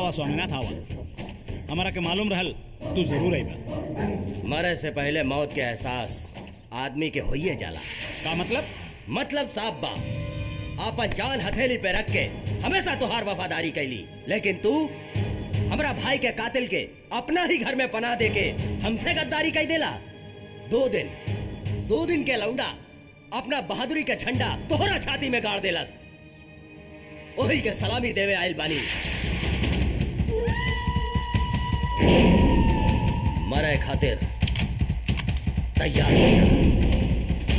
आवा स्वामीनाथ आवा हमारा के मालूम रहल तू जरूर आईबा मरे से पहले मौत के एहसास आदमी के होइए जाला का मतलब मतलब साहब बा आपन जान हथेली पे रख के हमेशा तुहार वफादारी कैली लेकिन तू हमरा भाई के कातिल के अपना ही घर में पनाह दे के हमसे गद्दारी कई देला दो दिन दो दिन के लौंडा अपना बहादुरी के झंडा तोहरा छाती में गाड़ देलस ओही के सलामी देवे आयल बानी मरे खातिर तैयार हो जा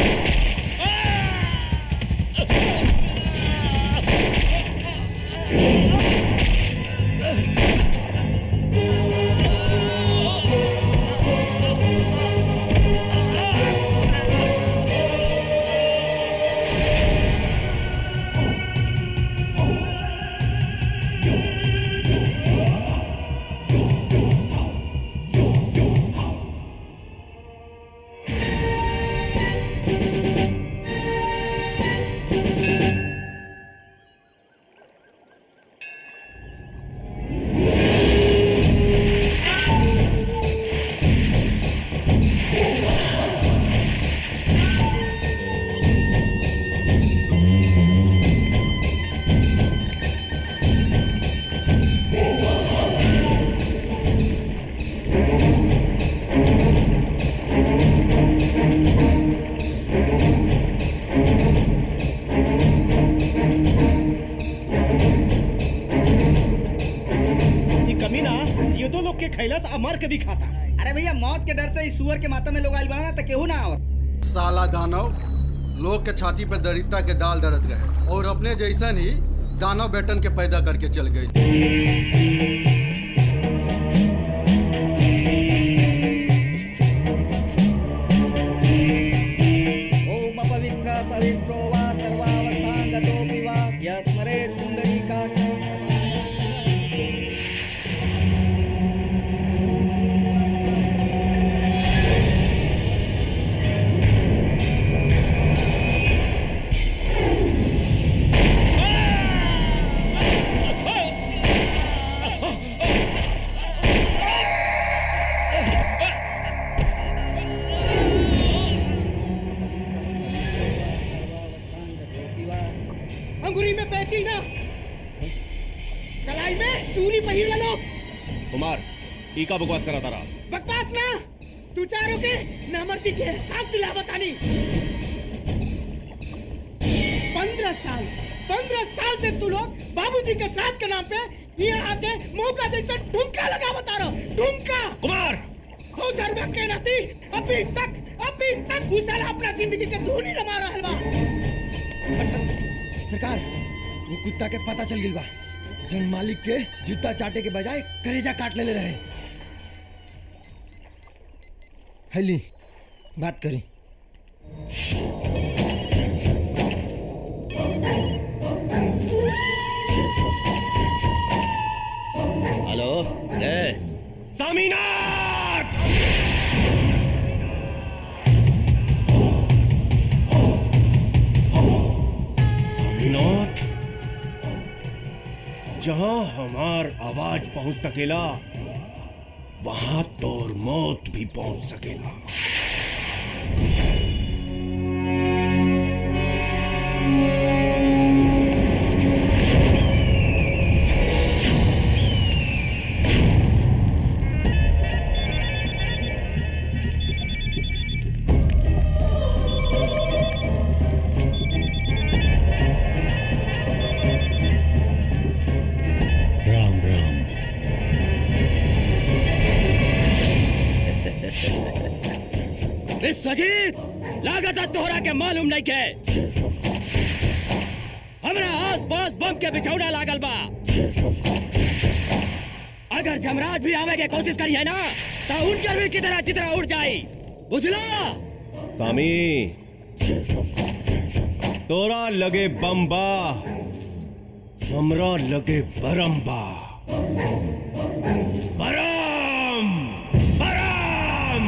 ये कमीना जियो लोग के खैलस आ मर के भी खाता अरे भैया मौत के डर से इस सुअर के माता में लोग आइल बना तो केहू ना आवत साला दानव लोग के छाती पर दरिद्रता के दाल दरद गए और अपने जैसन ही दानव बेटन के पैदा करके चल गए ओम पवित्र पवित्रो वा सर्वावस्थान गतोऽपि वा यस्मरे पुण्डरीकाक्ष अंगूरी में बैठी ना कलाई में चूरी पहिर लोग कुमार टीका बकवास करा तारा बकवास ना तू चारों के नामर्दी के एहसास दिलावत आनी पंद्रह साल पंद्रह साल से तू लोग बाबूजी के श्राद्ध के नाम पे यहाँ आके मौका जैसा ठुमका लगा बता रहा ठुमका कुमार हो सर्वा के नाती अभी तक अभी तक उस साला अपना जिंदगी के धूनी रमा रहल बा सरकार वो कुत्ता के पता चल गई बा जन मालिक के जूता चाटे के बजाय करेजा काट ले रहे हैली बात करी हेलो ले सामीनाथ सामीनाथ जहां हमार आवाज पहुंच सकेला वहां तोर मौत भी पहुंच सकेला राम राम विश्वजीत लागत तोहरा के मालूम नहीं के हमरा आस पास बम के बिछौना लागल बा अगर जमराज भी आवे के कोशिश करी है ना तो उनकर भी चितरा चितरा उड़ जाई बुझला स्वामी तोरा लगे बम्बा हमरा लगे बरम्बा बरम बरम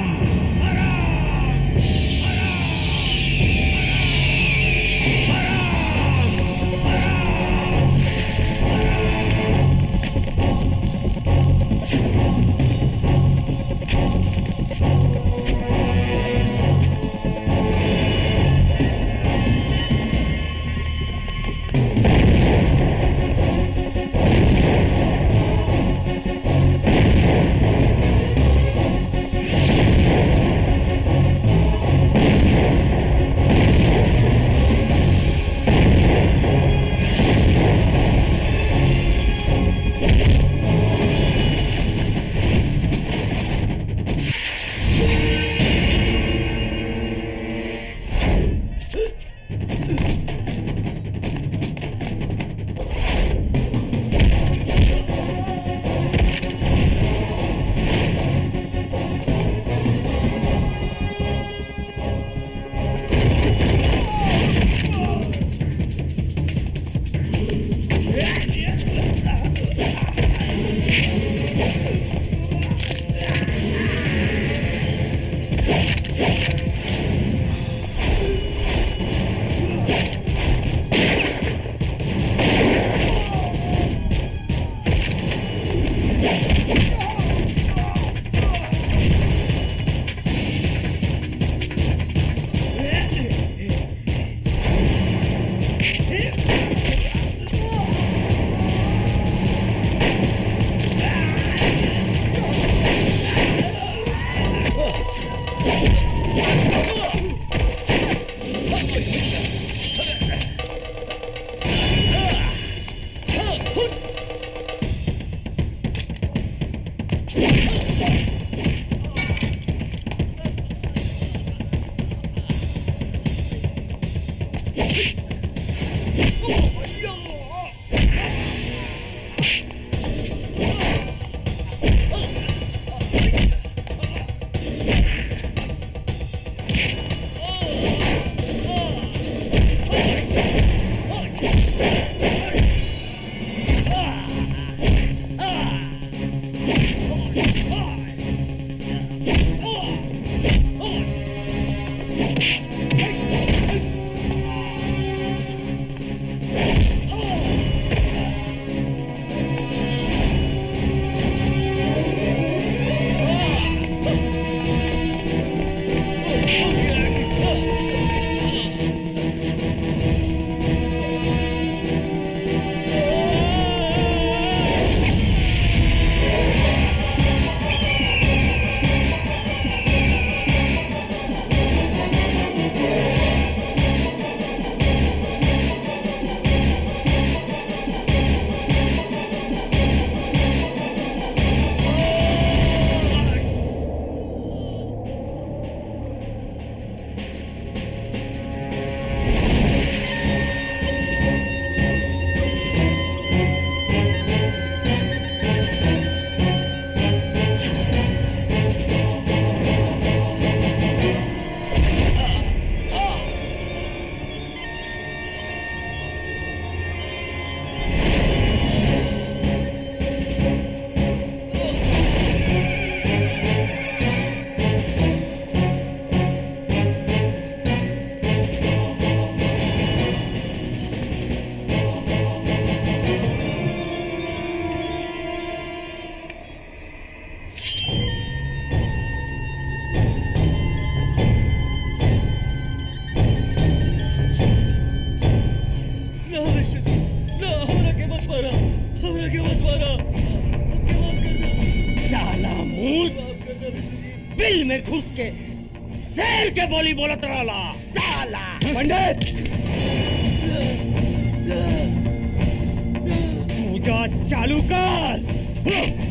ना विश्वजीत ना हमरा के मत मारा हमरा के मत मारा हमके माफ कर दो साला मूस माफ कर दो विश्वजीत बिल में घुस के शेर के बोली बोलत रहला साला पंडित पूजा चालू कर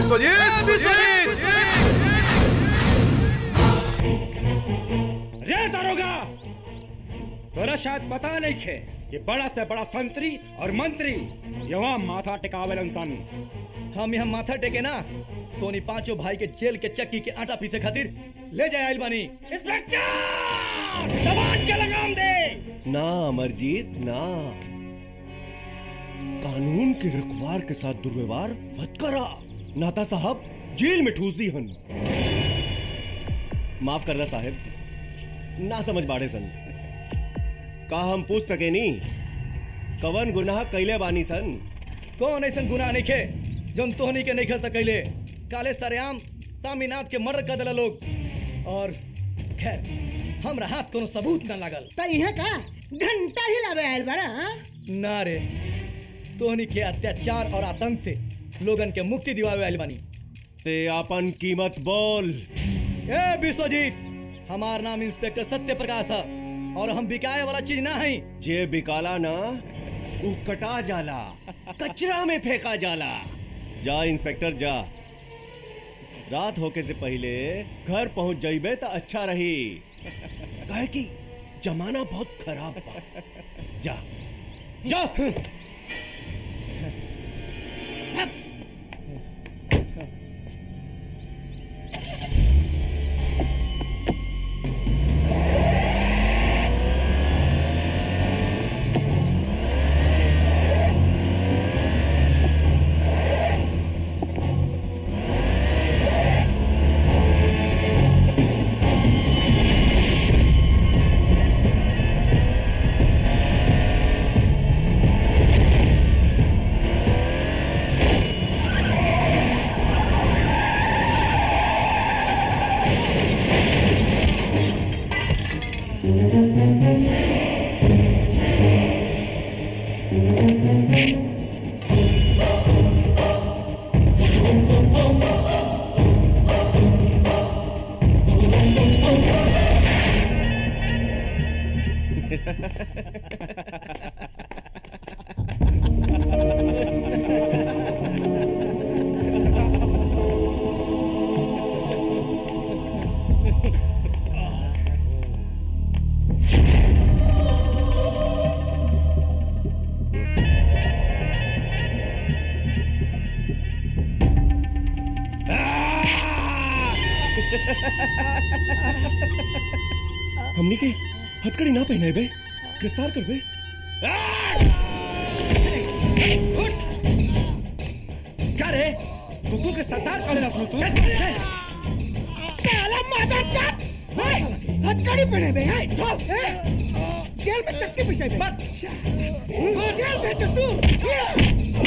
रे दारोगा तोरा शायद पता नहीं खे कि बड़ा से बड़ा संतरी और मंत्री यहाँ माथा टिकावेलन सन हम यहाँ माथा टेके ना तो नहीं पांचों भाई के जेल के चक्की के आटा पीसे खातिर ले जाए आइल बानी इंस्पेक्टर जवान के लगाम दे ना अमरजीत ना कानून के रखवार के साथ दुर्व्यवहार मत करा नाता साहब जेल में ठूस दी हन माफ कर रहा साहेब ना समझ बाड़े सन का हम पूछ सके नी कवन गुनाह कैले बानी सन कौन ऐसा गुनाह नहीं खे जौन तोहनी के नहीं खेल सकैले काले सरेआम सामीनाथ के मर्डर कर दिला लोग और खैर हमरा हाथ कोनो सबूत ना लागल त इहे का घंटा ही लावे आयल बारा हाँ? ना रे तोहनी के अत्याचार और आतंक से लोगन के मुक्ति दिवावे आइल बानी ते अपन कीमत बोल ए विश्वजीत हमार नाम इंस्पेक्टर सत्य प्रकाश है और हम बिकाए वाला चीज ना है जे बिकाला ना उ कटा जाला कचरा में फेंका जाला जा इंस्पेक्टर जा रात होके से पहले घर पहुंच जाइबे तो अच्छा रही काहे कि जमाना बहुत खराब बा जा जा हमनी के हथकड़ी ना पहने बे गिरफ्तार कर बे क्या रे कुकुर के सरदार कौन है तू साला मादरचोद! हे, हथकड़ी पहने बे हे, चल, हे, जेल में चक्की पिसाई बे जेल भेज दे तू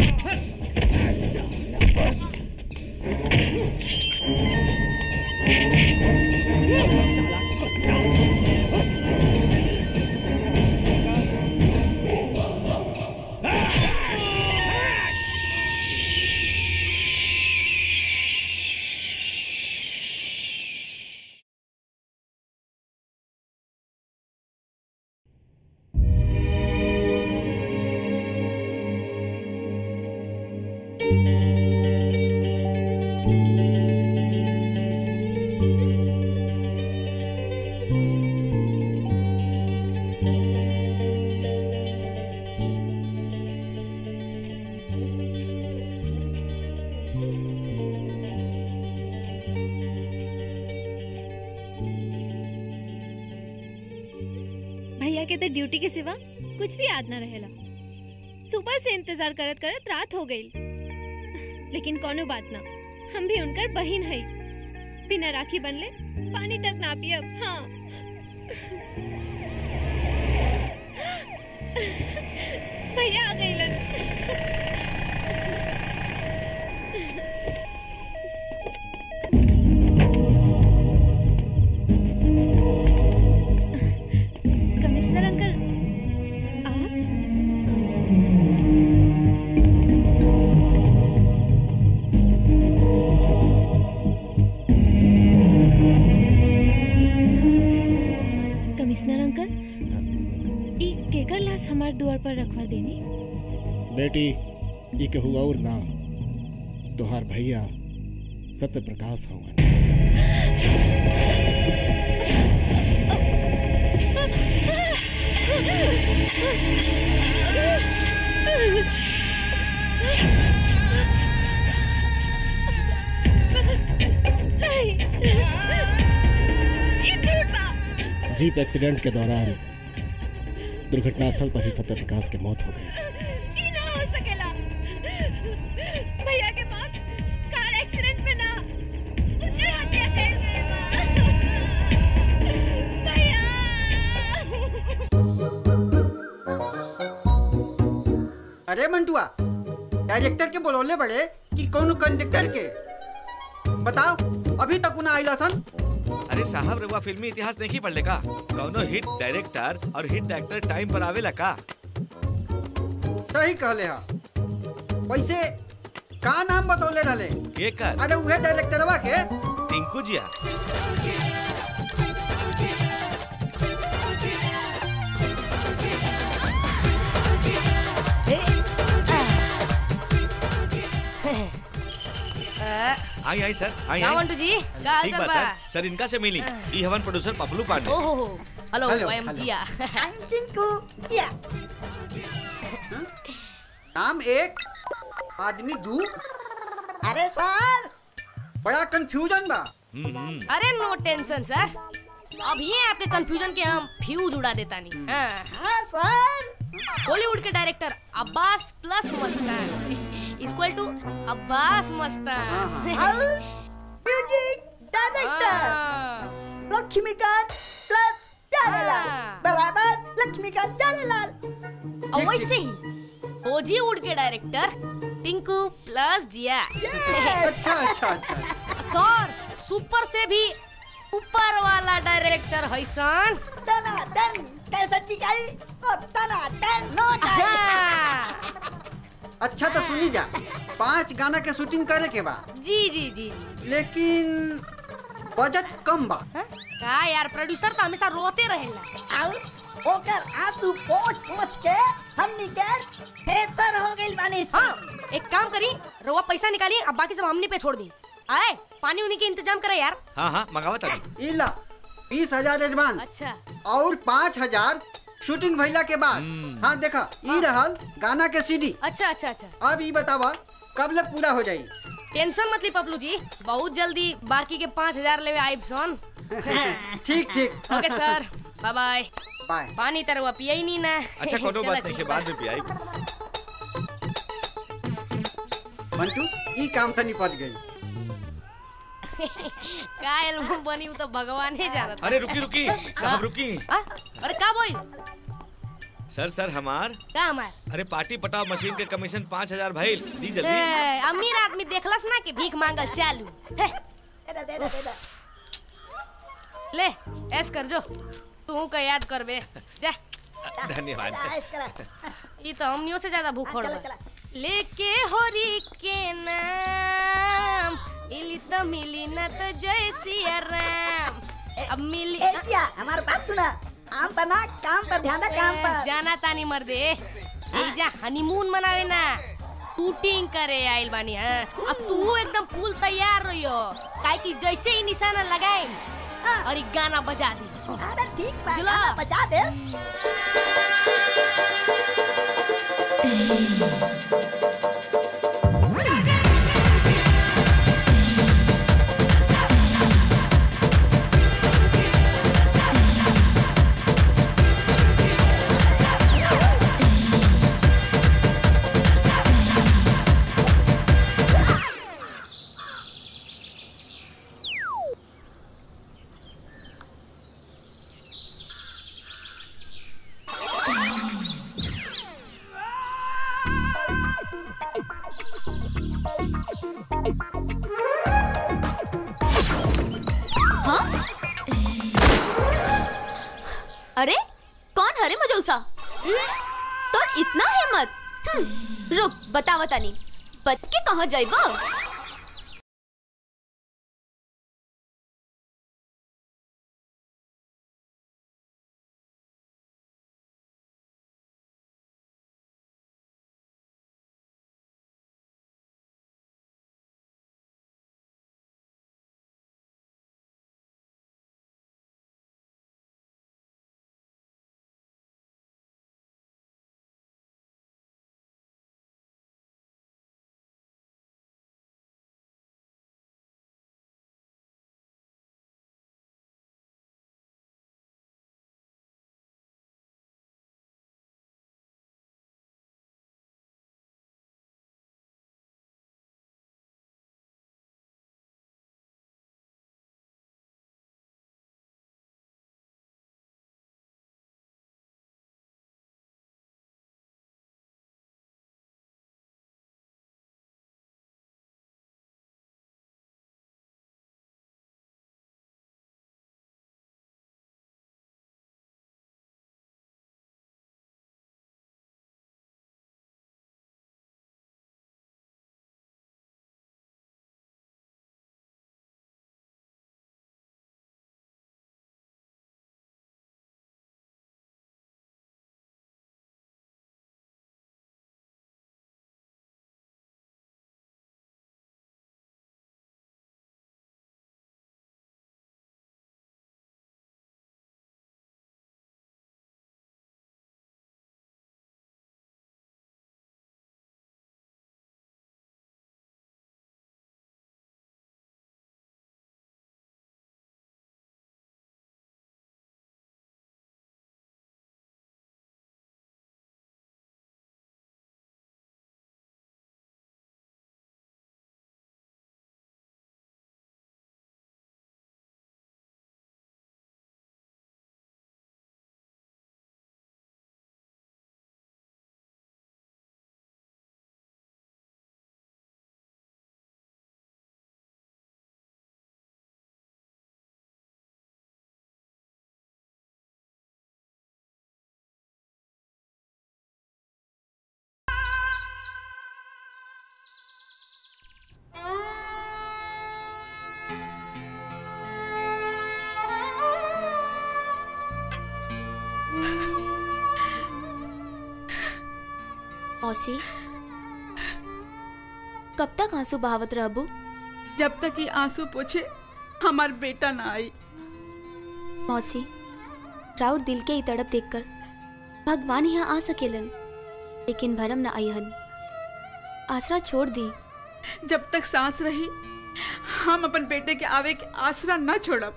भैया के तो ड्यूटी के सिवा कुछ भी याद ना रहेला सुबह से इंतजार करत करत रात हो गई लेकिन कोनो बात ना हम भी उनकर बहिन है बिना राखी बनले पानी तक ना पियब हाँ भैया आ गई कमिश्नर अंकल आप कमिश्नर अंकल ई केकर लाश हमार द्वार पर रखवा देनी बेटी ये के हुआ और ना तोहार भैया सत्य प्रकाश हवन नहीं ये झूठ बा जीप एक्सीडेंट के दौरान दुर्घटना स्थल पर ही सत्य प्रकाश की मौत हो गई ये ना हो सकेला भैया के पास कार एक्सीडेंट में ना उनके हत्या कर गए बा भैया अरे मंटुआ डायरेक्टर के बोलौले बड़े कि कौन कंडक्टर के बताओ अभी तक उन्हें आइला सन अरे साहब रउआ फिल्मी इतिहास नहीं पढ़ले का कौनो हिट डायरेक्टर और हिट एक्टर टाइम पर आवेला का सही कहले हा वैसे का नाम बतौले रहले के कर अरे उहे डायरेक्टरवा के टिंकू जिया आई आई सर आई क्या आई मंटू जी क्या हाल ठीक चाल बा बा सर सर इनका से मिली ई हवन प्रोड्यूसर पपलू पांडे ओहो हो hello hello, I am hello. Jiya Tinku या नाम एक आदमी दू अरे सर बड़ा कंफ्यूजन बा अरे नो टेंशन सर अब ये आपके कंफ्यूजन के हम फ्यूज उड़ा देता नहीं हाँ सर बॉलीवुड के director Abbas plus Mastan equal to Abbas Mastan music हाँ। लक्ष्मीकांत प्लस प्यारेलाल, बराबर लक्ष्मीकांत प्यारेलाल और वैसे ही बॉलीवुड के डायरेक्टर टिंकू प्लस जिया अच्छा अच्छा अच्छा सर सुपर से भी ऊपर वाला डायरेक्टर है सन तना टन कैसे दिखाई और तना टन नो अच्छा तो सुनी जा पांच गाना के शूटिंग करे के बा जी जी जी लेकिन बजट कम बा का यार प्रोड्यूसर तो हमेशा रोते रहेला और ओकर आंसू पोंछ पोंछ के हमनी के बेहतर हो गइल बानी हाँ एक काम करी रवा पैसा निकालिए अब बाकी सब हमनी पे छोड़ दी आए पानी उन्हीं के इंतजाम करे यार हाँ हाँ मंगावत अभी इला बीस हजार एडवांस अच्छा और पाँच हजार शूटिंग भइला के बाद हाँ देखा ई रहल गाना के सीडी अच्छा अच्छा अच्छा अब ई बतावा कब ले पूरा हो जाई टेंशन मत ली पपलू जी बहुत जल्दी बाकी के पाँच हजार लेवे आइब सन ठीक ठीक okay sir bye bye bye पानी तरवा पिया ही नहीं ना अच्छा कोनो चला बात नहीं ठीक के बा। बाद में पियाई मंटू ई काम से निपट गई का एल्बम बनी वो तो भगवान ही जानत अरे रुकी रुकी साहब रुकी आ? अरे का बोल सर सर हमार का हमार अरे पार्टी पटाव मशीन के कमीशन पाँच हजार भाई दी जल्दी ए, अमीर आदमी देखलस ना कि भीख मांगल चालू हे, ले ऐस कर जो तू का याद करबे जा धन्यवाद ये तो हमनियों से ज्यादा भूख बा लेके होरी के नाम मिली तो मिली ना तो जय सिया राम अब मिली हमार बात सुना काम पर ना काम पर ध्यान काम ए, जाना तानी मर्दे जा हनीमून मनावे ना शूटिंग करे आइल बानी हाँ अब तू एकदम फूल तैयार रहियो काहे कि जैसे ही निशाना लगाए और ये गाना बजा दी अरे ठीक बा, गाना बजा दे अरे कौन हरे मजौसा तो इतना हिम्मत हम्म, रुक बतावा तानी बच के कहाँ जाइबा मौसी कब तक आंसू बहावत रहबू जब तक ये आंसू पोछे हमार बेटा ना आई मौसी राउर दिल के ई तड़प देखकर भगवान यहाँ आ सकेलन लेकिन भरम न आईहन आसरा छोड़ दी जब तक सांस रही हम अपन बेटे के आवे के आसरा न छोड़ब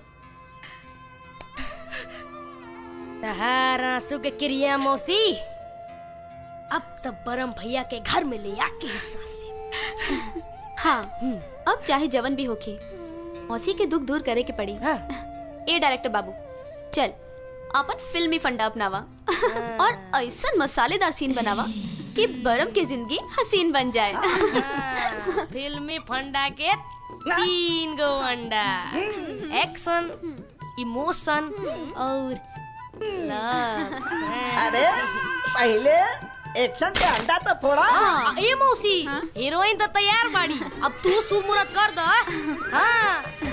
तहार आंसू के क्रिया मौसी अब तब बरम भैया के घर में ले आके ही सांस ले हाँ अब चाहे जवन भी होके मौसी के दुख दूर करे के पड़ी हाँ। ए डायरेक्टर बाबू चल अपन फिल्मी फंडा अपनावा और ऐसा मसालेदार सीन बनावा कि बरम के जिंदगी हसीन बन जाए हाँ, फिल्मी फंडा के तीन गो अंडा एक्शन इमोशन और लव अरे पहले एक्शन के अंडा तो फोड़ा हाँ, ए मौसी हीरोइन तो तैयार बाड़ी अब तू शुभ मुहूर्त कर दो हाँ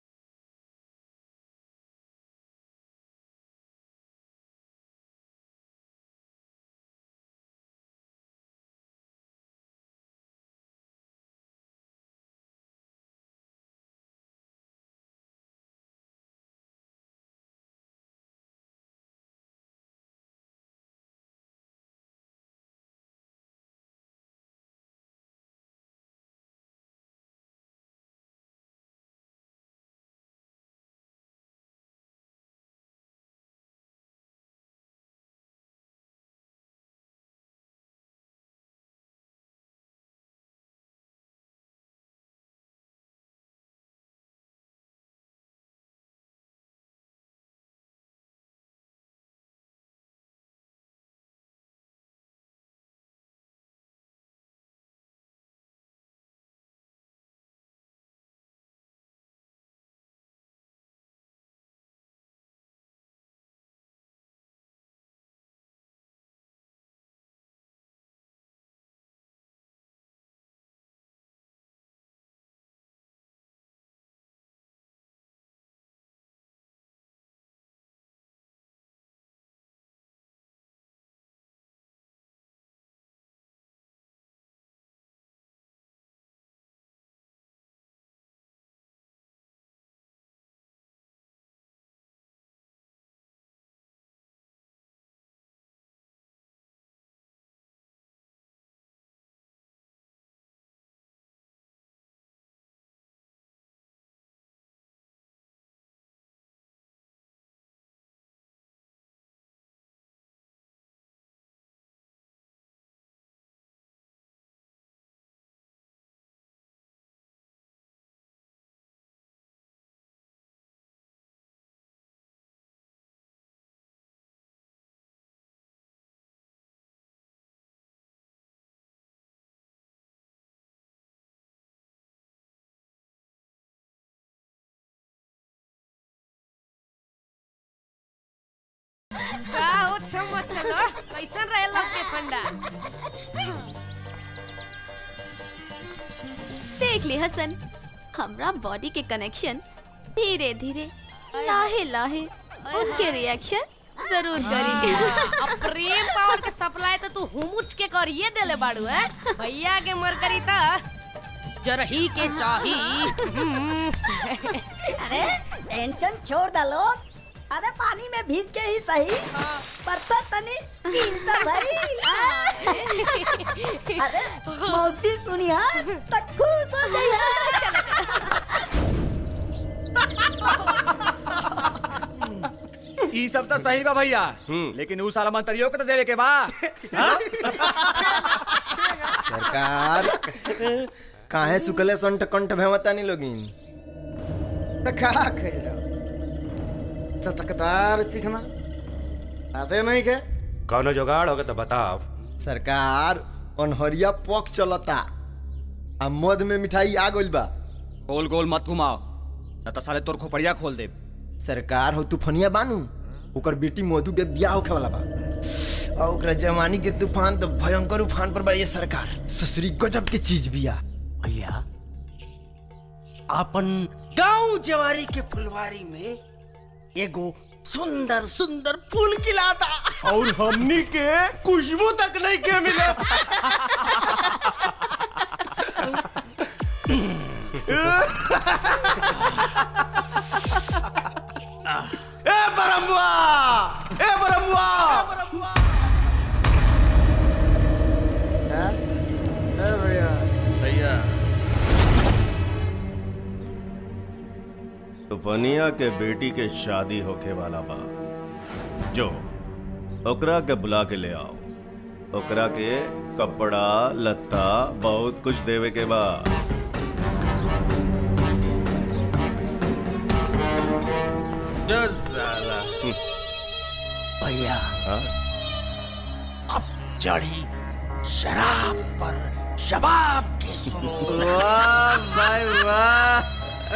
का हो छम चलो कैसन रहे लव के फंडा देख ले हसन हमरा बॉडी के कनेक्शन धीरे धीरे लाहे लाहे उनके रिएक्शन जरूर करी अब प्रेम पावर के सप्लाई तो तू हुमुच के करिए देले बाड़ू है भैया के मर करी त जरही के चाही अरे टेंशन छोड़ दा लोग अरे पानी में भीज के ही सही पर तो तनी कील तो भाई अरे मौसी सुनिया तो खुश हो गई ई सब तो सही बा भैया लेकिन ऊ साला मंत्रियों के तो देवे के बा सरकार काहे सुकले संट कंठ भेवतानी लोगिन त खा खाइल जाओ चटकदार चिकना आते नहीं के कौनो जुगाड़ होगा तो बताओ सरकार अनहरिया पक चलता आ मध में मिठाई आ गइल बा गोल गोल मत घुमाओ न तो साले तोर खोपड़िया खोल दे सरकार हो तूफनिया बानू ओकर बेटी मधु के ब्याह होखे वाला बा और ओकरा जवानी के तूफान तो भयंकर उफान पर बा ये सरकार ससुरी गजब के चीज बिया भैया अपन गांव जवारी के फुलवारी में एगो सुंदर सुंदर फूल खिलाता और हमनी के खुशबू तक नहीं के मिले ए बरमुआ ए बरमुआ भैया भैया वनिया के बेटी के शादी होके वाला बा जो ओकरा के बुला के ले आओ ओकरा के कपड़ा लत्ता बहुत कुछ देवे के बा जो साला भैया हाँ? अब चढ़ी शराब पर शबाब के सुनो वाह भाई वाह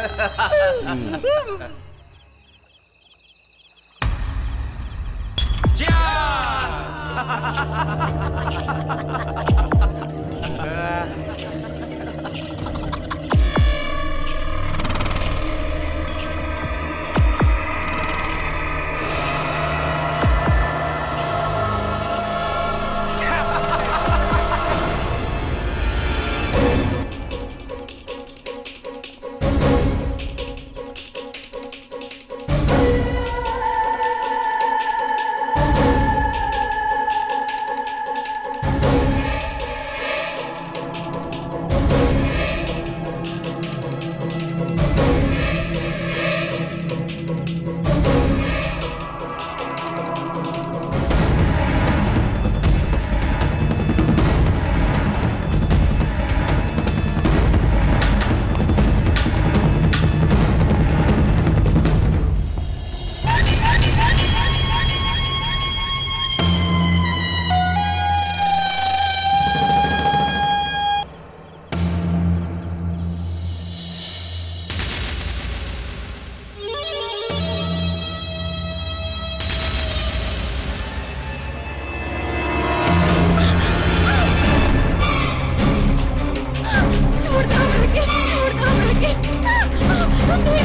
छोड़ दो हमरा के छोड़ दो हमरा के नहीं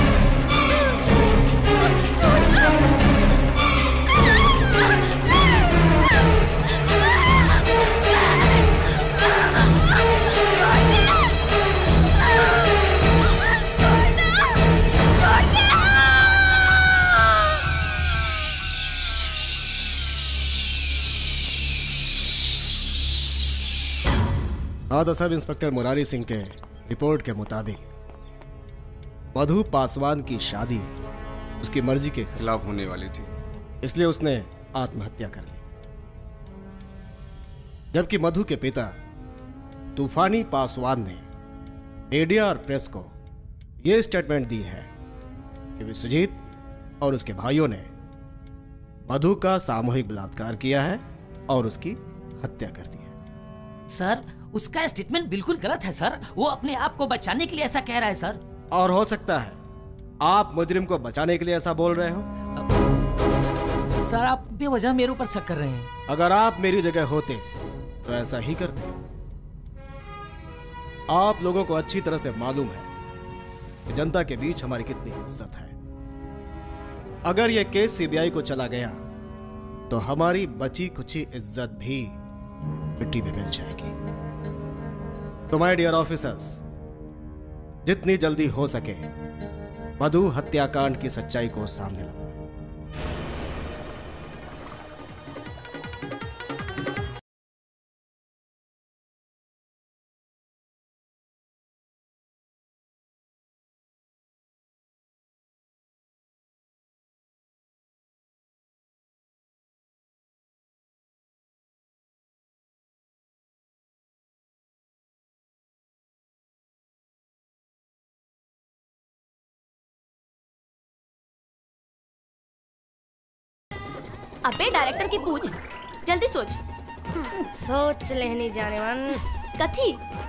छोड़ दो हाँ तो सब इंस्पेक्टर मुरारी सिंह के रिपोर्ट के मुताबिक मधु पासवान की शादी उसकी मर्जी के खिलाफ होने वाली थी इसलिए उसने आत्महत्या कर ली जबकि मधु के पिता तूफानी पासवान ने मीडिया और प्रेस को यह स्टेटमेंट दी है कि विश्वजीत और उसके भाइयों ने मधु का सामूहिक बलात्कार किया है और उसकी हत्या कर दी सर उसका स्टेटमेंट बिल्कुल गलत है सर वो अपने आप को बचाने के लिए ऐसा कह रहा है सर और हो सकता है आप मुजरिम को बचाने के लिए ऐसा बोल रहे हो सर आप बेवजह मेरे ऊपर शक कर रहे हैं अगर आप मेरी जगह होते तो ऐसा ही करते आप लोगों को अच्छी तरह से मालूम है कि जनता के बीच हमारी कितनी इज्जत है अगर यह केस सीबीआई को चला गया तो हमारी बची कुची इज्जत भी मिट्टी में मिल जाएगी तो माय डियर ऑफिसर्स जितनी जल्दी हो सके मधु हत्याकांड की सच्चाई को सामने लाओ अबे डायरेक्टर की पूछ जल्दी सोच सोच लेनी जाने मन कथी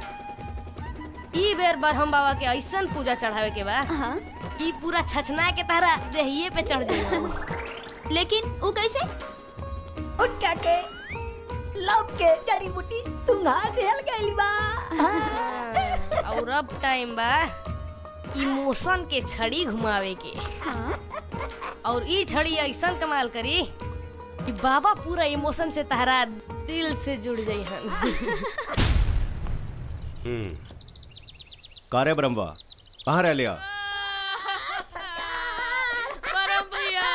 ई बेर बरहम बाबा के ऐसन पूजा चढ़ावे के बा ई पूरा छछना के तारा देहिए पे चढ़ जाई लेकिन वो कैसे उठका के लव के जड़ी बूटी सुंघा देल गइल बा और अब टाइम बा इमोशन के छड़ी घुमावे के और ई छड़ी ऐसन कमाल करी ई बाबा पूरा इमोशन से तहरा दिल से जुड़ जाई हन हम्म कारे ब्रह्मा कहाँ रह लिया परम भैया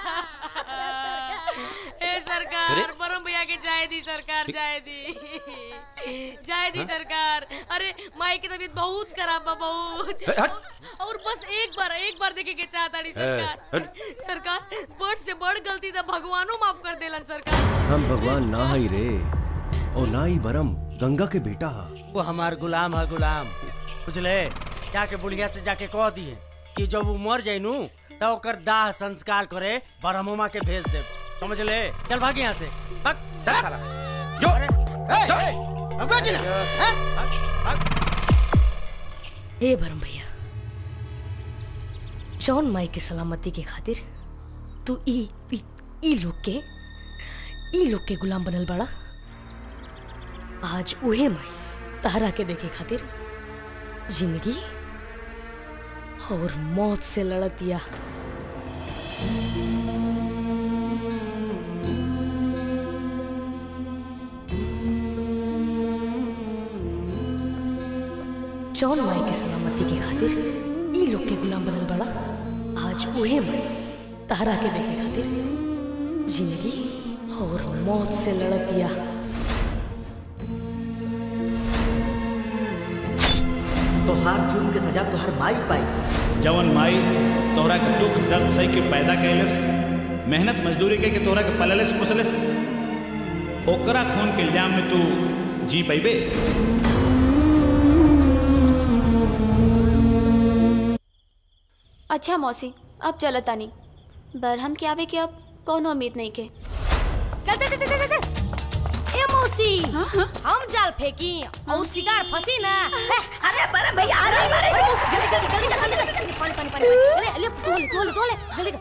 ए अरे? सरकार परम भैया के जाए दी सरकार जाए दी जाए दी हाँ? सरकार अरे माई की तबीयत बहुत खराब बा बहुत ए, हट। और बस एक बार एक बार देखे के चाहता नहीं सरकार हट। सरकार बड़ से बड़ गलती तो भगवानो माफ कर देलन सरकार हम भगवान ना ही रे और ना ही बरम गंगा के बेटा हा वो हमार गुलाम है गुलाम बुझले जाके बुढ़िया से जाके कह दिए कि जब वो मर जाए नू तो ओकर दाह संस्कार करे ब्रह्ममा के भेज दे समझ ले चल भाग यहाँ से भाग भाग साला जो भगवान जी ना हैं? हे भरम भैया जौन माई के सलामती के खातिर तू ई ई, ई लोग के ई लोग के गुलाम बनल बड़ा आज उहे माई तारा के देखे खातिर जिंदगी और मौत से लड़तिया जौन माई के सलामती के खातिर ई लोग के गुलाम बनल बड़ा आज उहे माई तारा के देखे खातिर जिंदगी और मौत से लड़तिया तोहार जुर्म के सजा तोहार माई पाई जवन माई तोहरा के दुख दर्द सही के पैदा कैलस मेहनत मजदूरी के के तोहरा के पललस पुसलस ओकरा खून के इल्जाम में तू जी पैबे अच्छा मौसी अब चलत तानी बरहम के आवे के अब कौनो उम्मीद नहीं के चल चल चल चल चल ए मौसी हम जाल फेंकी और शिकार फंसी ना अरे परम भैया आ रहे हैं जल्दी जल्दी जल्दी जल्दी जल्दी पानी पानी पानी ले ले तोले तोले तोले जल्दी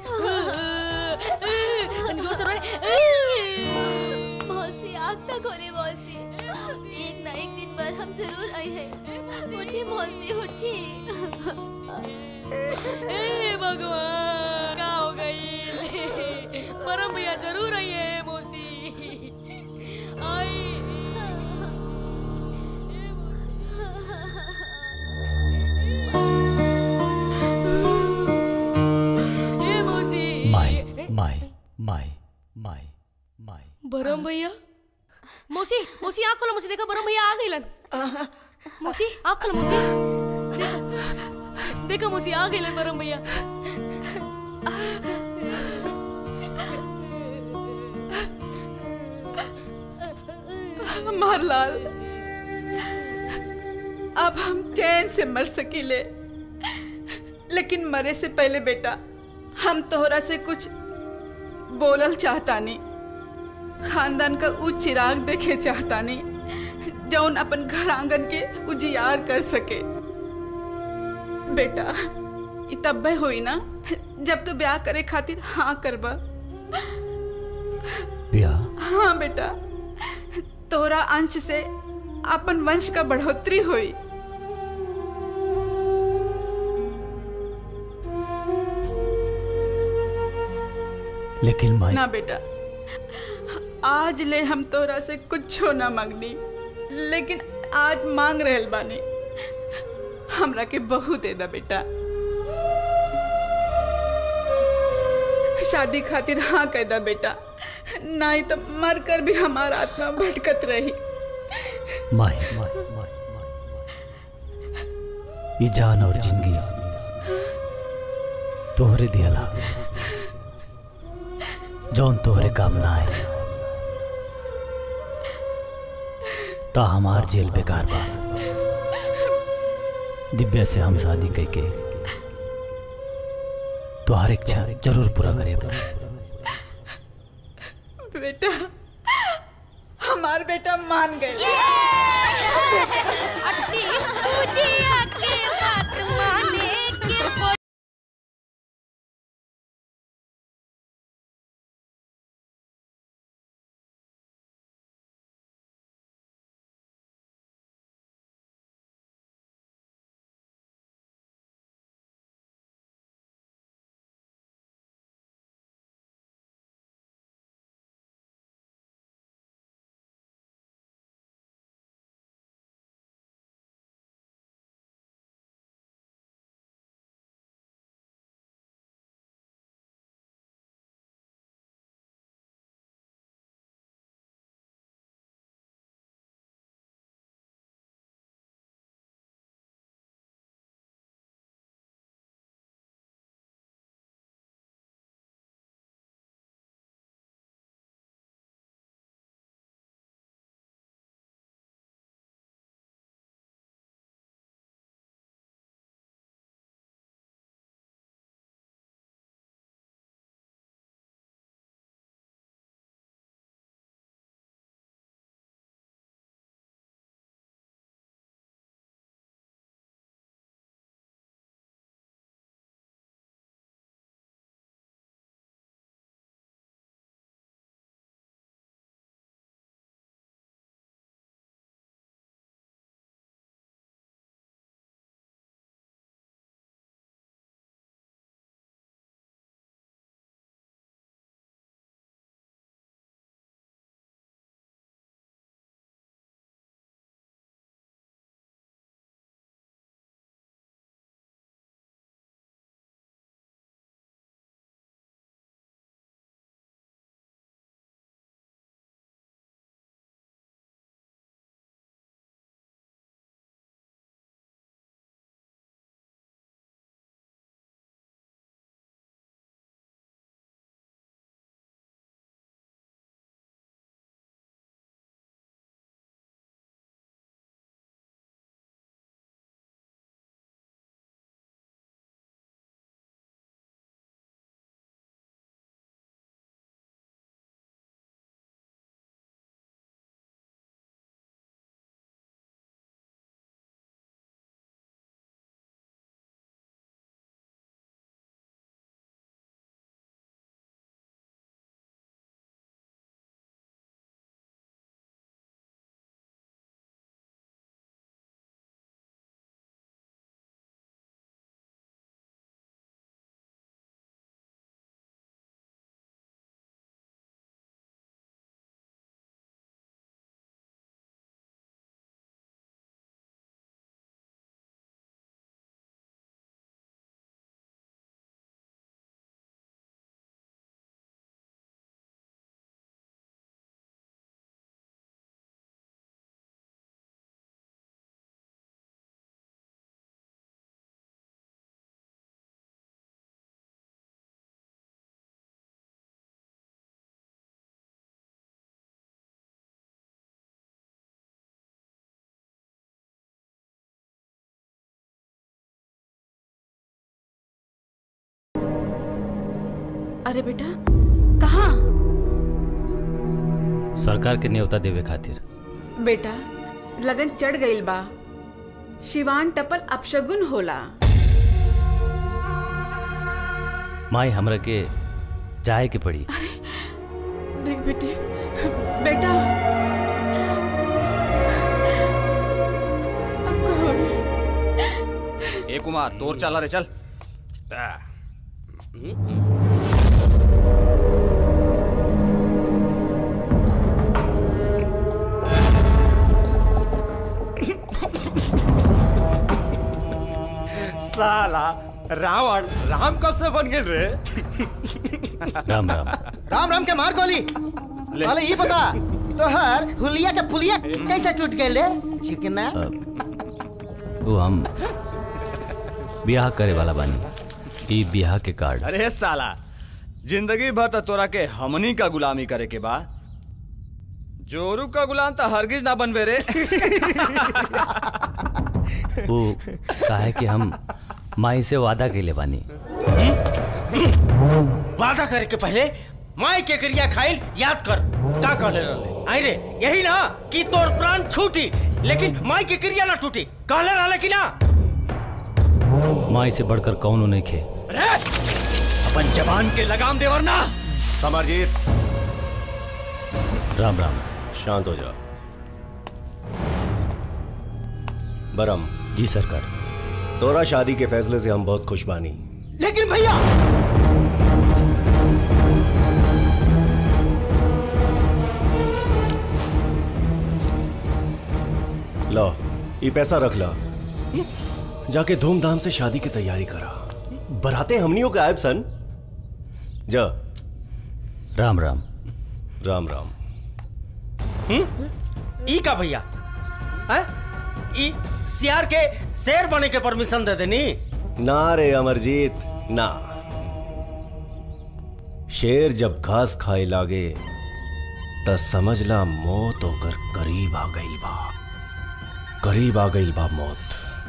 तनी जोर से रोले मौसी आग तक खोले मौसी एक ना एक दिन पर हम जरूर आए हैं उठी मौसी उठी ए भगवान क्या हो गई परम भैया जरूर आई है मौसी आई ए मौसी माई माई माई माई माई बरम भैया मौसी मौसी आँख खोलो मौसी देखो बरम भैया आ गइलन मौसी आँख खोलो मौसी देखो देखो मौसी आ गइलन बरम भैया मारलाल अब हम चैन से मर सकीले लेकिन मरे से पहले बेटा हम तोहरा से कुछ बोलल चाहता नहीं खानदान का ऊ चिराग देखे चाहता नहीं जौन अपन घर आंगन के उजियार कर सके बेटा ई तब्बे होई ना जब तो ब्याह करे खातिर हाँ करबा ब्याह हाँ बेटा तोरा अंश से अपन वंश का बढ़ोतरी हुई लेकिन माई ना बेटा आज ले हम तोरा से कुछो ना मांगनी लेकिन आज मांग रहल बानी हमरा के बहू दे दा बेटा शादी खातिर हाँ कह दा बेटा नहीं तो मर कर भी हमारा आत्मा भटकत रही माई माई माई ये जान और जिंदगी तोहरे दियला जौन तोहरे काम ना आए ता हमार जेल बेकार बा दिव्या से हम शादी करके तुहार इच्छा जरूर पूरा करे बेटा हमार बेटा मान गए अट्टी तुझे आके बात माने के अरे बेटा कहाँ सरकार के न्योता देवे खातिर बेटा लगन चढ़ गईल बा शिवान टपल अपशगुन होला माई हमरा के जाए के पड़ी देख बेटे बेटा अब का होई? ए कुमार तोर चला रे चल साला रावण राम कब से बन गए रे राम राम राम राम के मार गोली अरे ये बता तोहर हुलिया के फुलिया कैसे टूट गए रे चिकना वो हम ब्याह करे वाला बानी ई ब्याह के कार्ड अरे साला जिंदगी भर तो तोरा के हमनी का गुलामी करे के बा जोरू का गुलाम तो हरगिज ना बनबे रे वो काहे कि हम माई से वादा कैले बानी वादा करे के पहले माई के क्रिया खाइल याद कर का कहले रहले आई रे यही ना कि तोर प्राण छूटी लेकिन माई की क्रिया ना टूटी कहले रहले कि ना माई से बढ़कर कौनो नहीं खे अरे अपन जवान के लगाम दे वरना समरजीत राम राम शांत हो जा बरम जी सरकार तोरा शादी के फैसले से हम बहुत खुश बानी लेकिन भैया लो ये पैसा रख ला जाके धूमधाम से शादी की तैयारी करा बराते हमनियों का आयब सन जा राम राम राम राम ई का भैया हैं? ई सियार के शेर बने के परमिशन दे देनी ना रे अमरजीत ना शेर जब घास खाए लागे त समझला मौत होकर करीब आ गई बा करीब आ गई बा मौत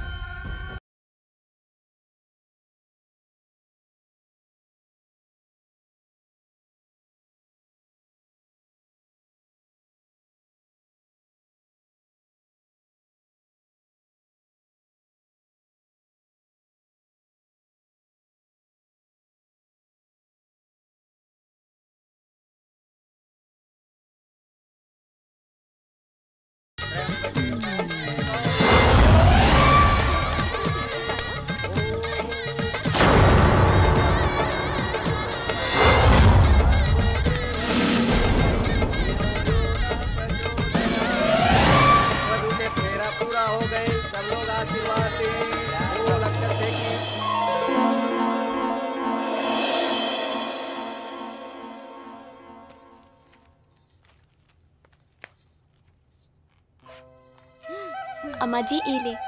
पूरा हो गए सब लोग आशीर्वाद दें वो लक्षण देखिए अम्मा जी ई ले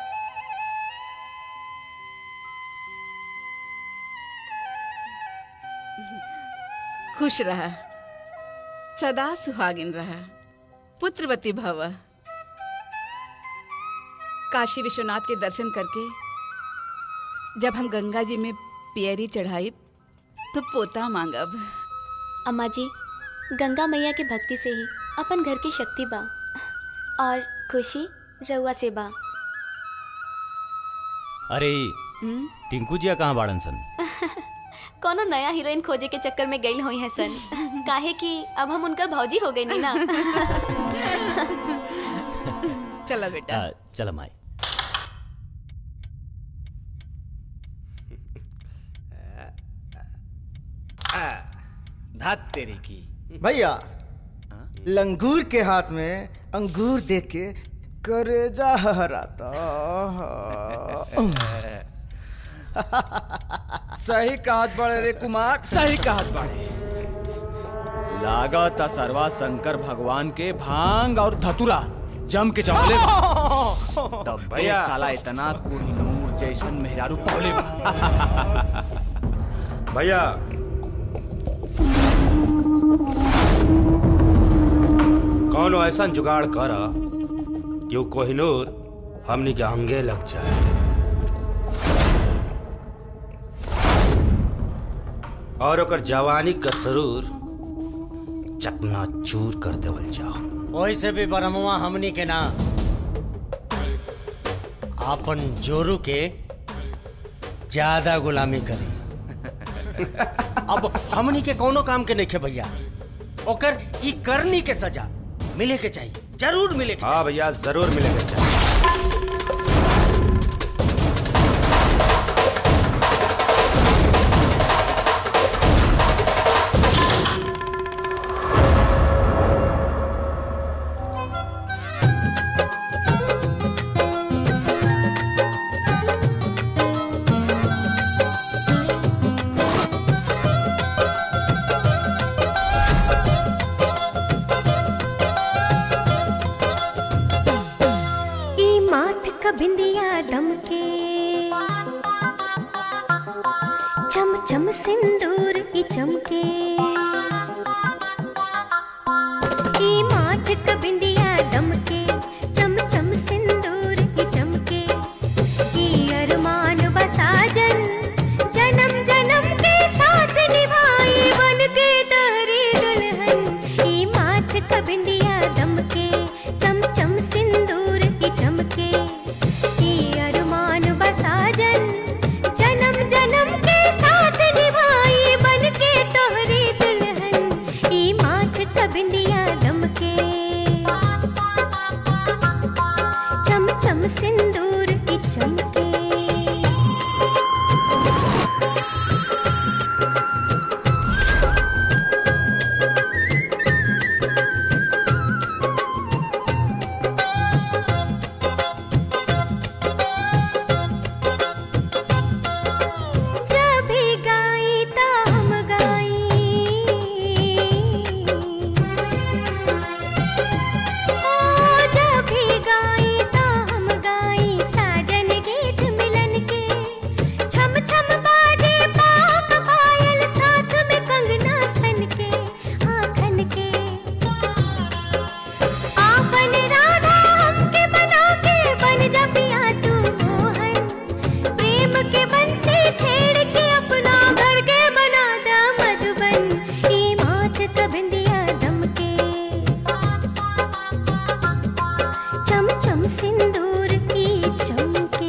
खुश रहा सदा सुहागिन रहा पुत्रवती भव काशी विश्वनाथ के दर्शन करके जब हम गंगा जी में पियरी चढ़ाई तो पोता मांगब अम्मा जी गंगा मैया के भक्ति से ही अपन घर की शक्ति बा और खुशी रउआ से बा अरे हम्म? टिंकू जिया कहाँ बाड़न सन कोनो नया हीरोइन खोजे के चक्कर में गई हुई है सन काहे कि अब हम उनकर भौजी हो गई नी ना चलो बेटा आ, चल माई धात तेरी की भैया लंगूर के हाथ में अंगूर देख के करेजा हराता सही कहत बड़े रे कुमार सही कहत बड़े लागत सरवा शंकर भगवान के भांग और धतुरा जम के चमले तब भैया। भैया साला इतना कोहिनूर जैसन मेहरारू पौले बा भैया कौन ऐसा जुगाड़ कर कि वो कोहिनूर हमनी के अंगे लग जाए और ओकर जवानी का सरूर चकना चूर कर देवल जाओ वैसे भी बरमुआ हमनी के ना आपन जोरू के ज्यादा गुलामी करी अब हमनी के कोनो काम के नहीं भैया ओकर ई करनी के सजा मिले के चाहिए जरूर मिले के हाँ भैया जरूर मिलेगा ई माथ का बिंदिया दमके चम चम सिंदूर ई चमके ई माथ का बिंदिया दमके चम चम सिंदूर ई चमके ई अरमान बसाजन जन्म जन्म के साथ निभाई बन के तारी दुल्हन ई माथ का बिंदिया दमके चम चम सिंदूर की चमके ई अरमान बसाजन जन्म जन्म के साथ निभाई बन के तोहरी दुल्हन ई माथ का बिंदिया दमके चम चम सिंदूर की चमके जब भी गाई ता हम गाई ओ जब भी गाई ता हम गाई साजन गीत मिलन के छम छम बाजे पाक पायल साथ में कंगना खन के हाँ खन के आपन राधा हमके बना के बन जा पिया तू मोहन प्रेम के बन से छेड़ के अपना घर के बना दा मधुबन ई माथ का बिंदिया दमके चम चम सिंदूर की चमके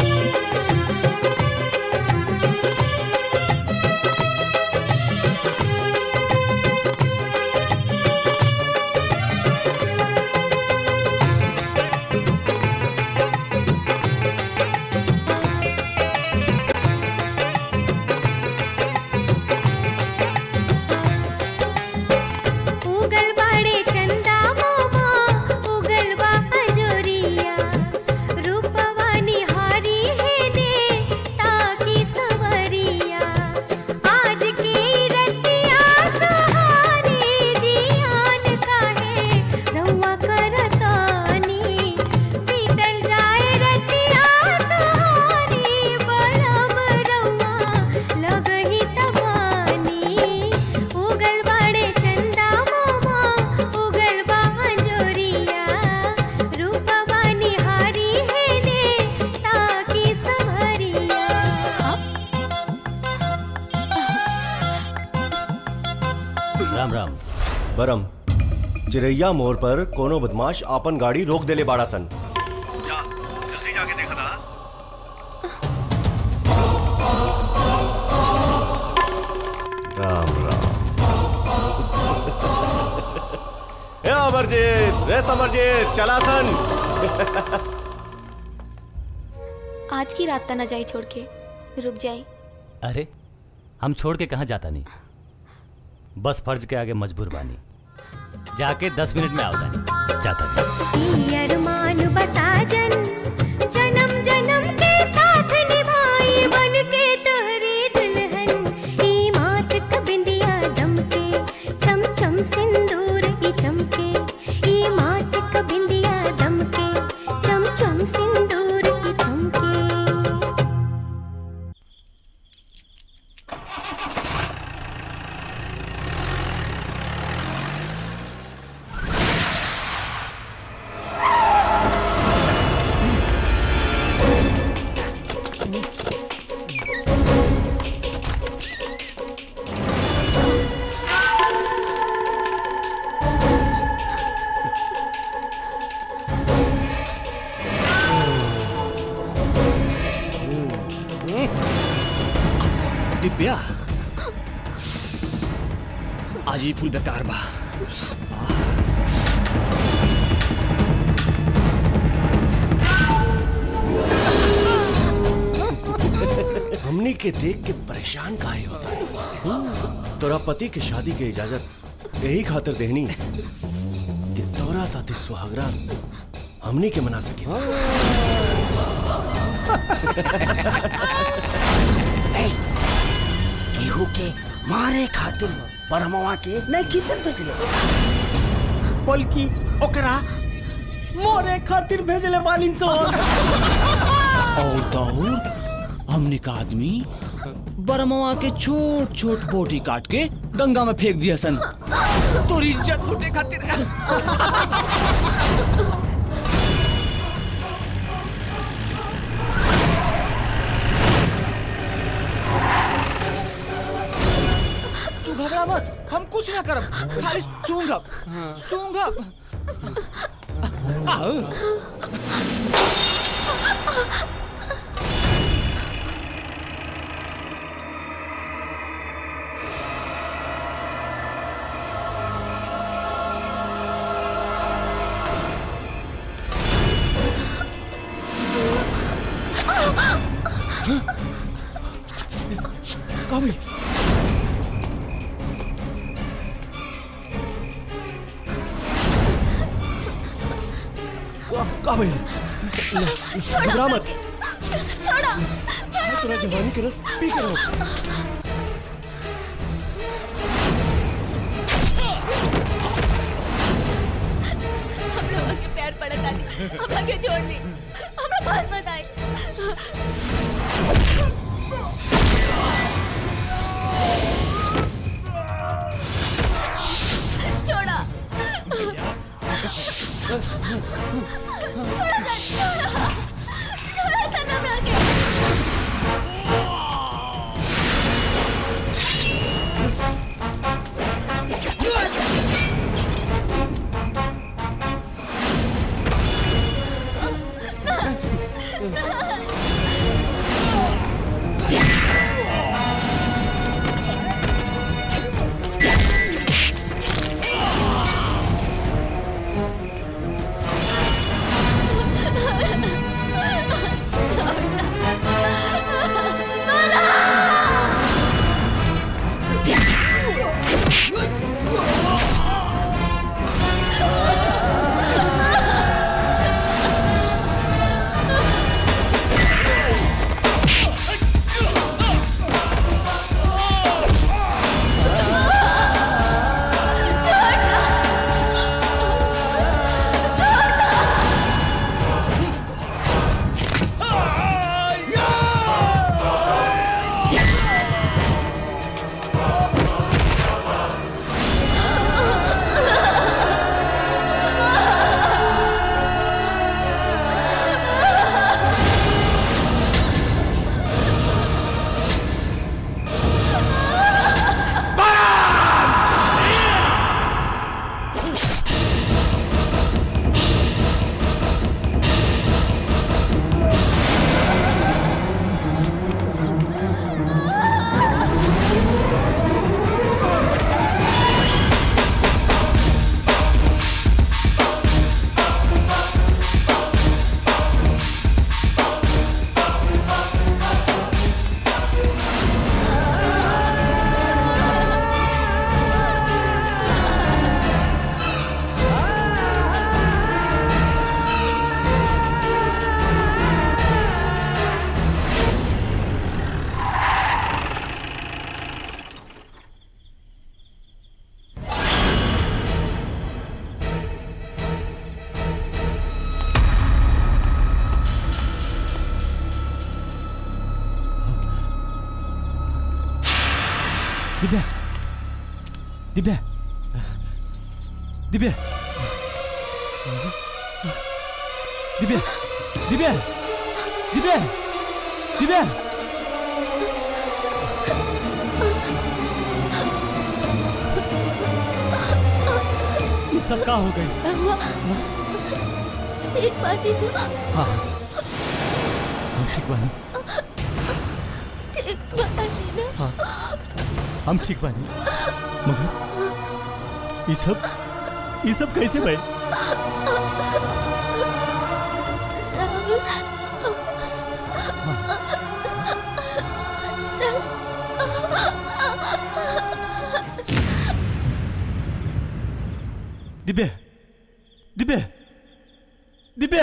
उगल बाड़े चंदा मोमा उगल बा हजोरिया रूपवानी हारी है ने ताकी सवरिया आज की रतिया सहारे जियान काहे रउआ करतानी बीतल जाए रतिया सहारे बलम रउआ लगही तबानी उगल बाड़े चंदा मोमा उगल बा हजोरिया रूपवानी हारी है ने ताकी सवरिया राम राम बरम चिरैया मोड़ पर कोनो बदमाश आपन गाड़ी रोक देले बाड़ा सन राम राम ए अमरजीत रे समरजीत चला सन आज की रात तना जाई छोड़ के रुक जाई अरे हम छोड़ के कहाँ जाता नहीं बस फर्ज के आगे मजबूर बानी जाके दस मिनट में आवता जाता नहीं ई अरमान बसाजन जन्म जन्म के साथ निभाई बन के तोहरी दुल्हन ई माथ का बिंदिया दमके चम चम सिंदूर की चमके ई माथ का बिंदिया दमके चम चम सिंदूर की चमके दिव्या आज ही फुल बेकार बा हमनी के देख के परेशान काहे होता है तोरा पति के शादी के इजाजत यही खातिर देहनी कि तोरा साथी सुहागरा हमनी के मना सकी सा। केहू के मारे खातिर बरमवा के नहीं किसन भेजले बल्कि ओकरा मोरे खातिर भेजले बालिन सो और तो और हमने का आदमी बरमवा के छोट छोट बोटी काट के गंगा में फेंक दिया सन तोरी इज्जत लूटे खातिर तू घबरा मत हम कुछ ना करब खाली सूंघब सूंघब आओ काबिल का- काबिल घबरा मत छोड़ो मैं तेरा जवानी के रस पी कर लूं। हम लोगों के प्यार पड़ा था हम लोग के छोड़ दी हम लोग पास मत आए छोड़ा छोड़ा सा छोड़ा छोड़ा सा तुम लोग के दिव्या दिव्या दिव्या दिव्या दिव्या दिव्या दिव्या ये सब का हो गई देख पाती तू हाँ हम ठीक बानी हम ठीक बानी मगर ये सब ये सब कैसे भाई दिव्या दिव्या दिव्या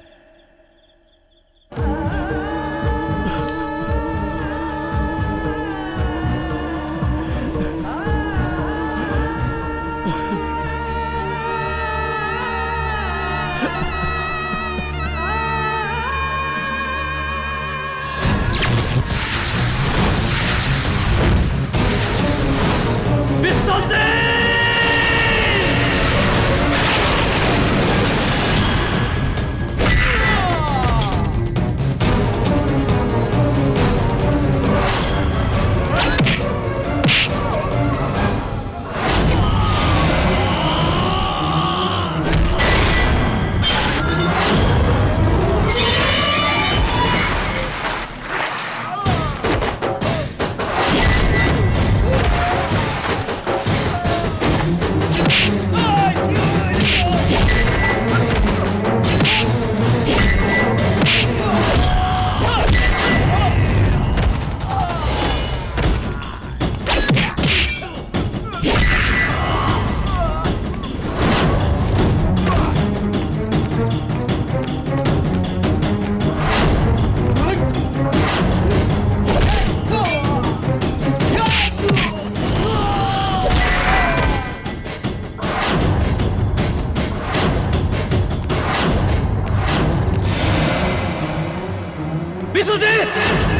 विश्वजीत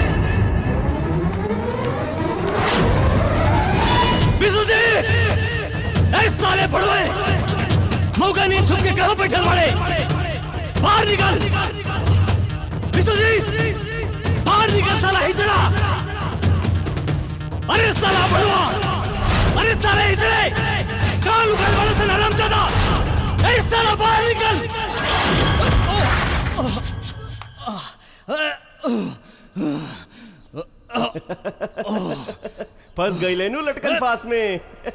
विश्वजीत ऐ साले पड़ोए मौका नहीं छुप के कहां बैठल बड़े बाहर निकल विश्वजीत बाहर निकल साला हिजड़ा अरे साला बड़वा अरे साले हिजड़े कहां लुकल बड़े से नरम ज्यादा ऐ साला बाहर निकल फंस गई लेनू लटकन पास में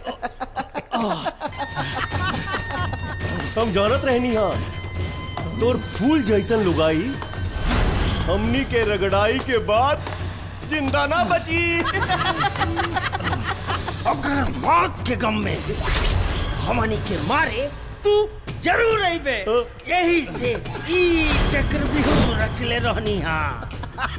हम जरूरत रहनी हाँ तोर फूल जैसन लुगाई हमनी के रगड़ाई के बाद जिंदा ना बची अगर मौत के गम में हमनी के मारे तू जरूर अइबे यही से ई चक्र बिहू रचले रहनी हाँ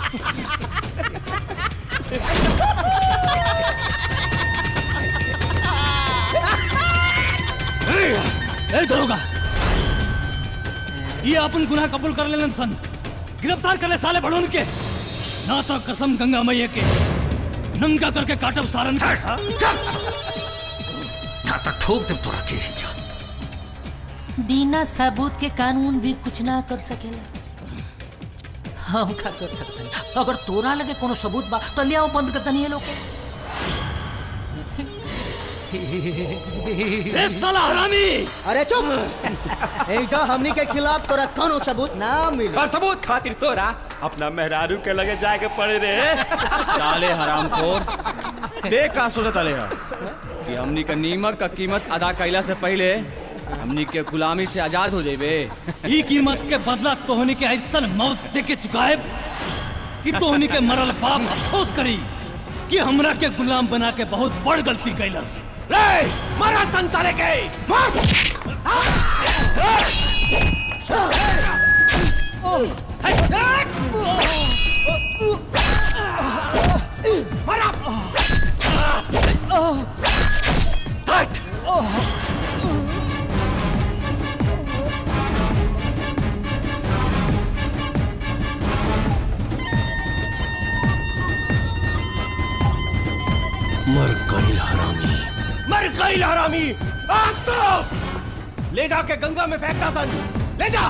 ए दरोगा ये अपन गुनाह कबूल कर लेलन सन गिरफ्तार कर ले साले बड़ोन के ना तो कसम गंगा मैया के नंगा करके काटब सारन का ना तो ठोक दे तोरा के ही जा बिना सबूत के कानून भी कुछ ना कर सकेला हम का कर सकते हैं अगर तोरा लगे कोनो सबूत बा तो लियाओ बंद कर दनी लोग ए साला हरामी अरे चुप एजा हमनी के खिलाफ तोरा कोनो सबूत ना मिली और सबूत खातिर तोरा अपना मेहरारू के लगे जाके पड़े रे साले हरामखोर देख का सोचत अले है कि हमनी के नीमक का कीमत अदा कैला से पहले हमनी के गुलामी से आजाद हो जाइबे ई कीमत के बदला तोहनी के ऐसा मौत दे के चुकाए कि तोहनी के मरल बाप अफसोस करी कि हमरा के गुलाम बना के बहुत बड़ गलती कैलस रे मारा संसारे के मार मारा मर गई हरामी मर गई हरामी आग तो ले जाके गंगा में फेंकता सन ले जा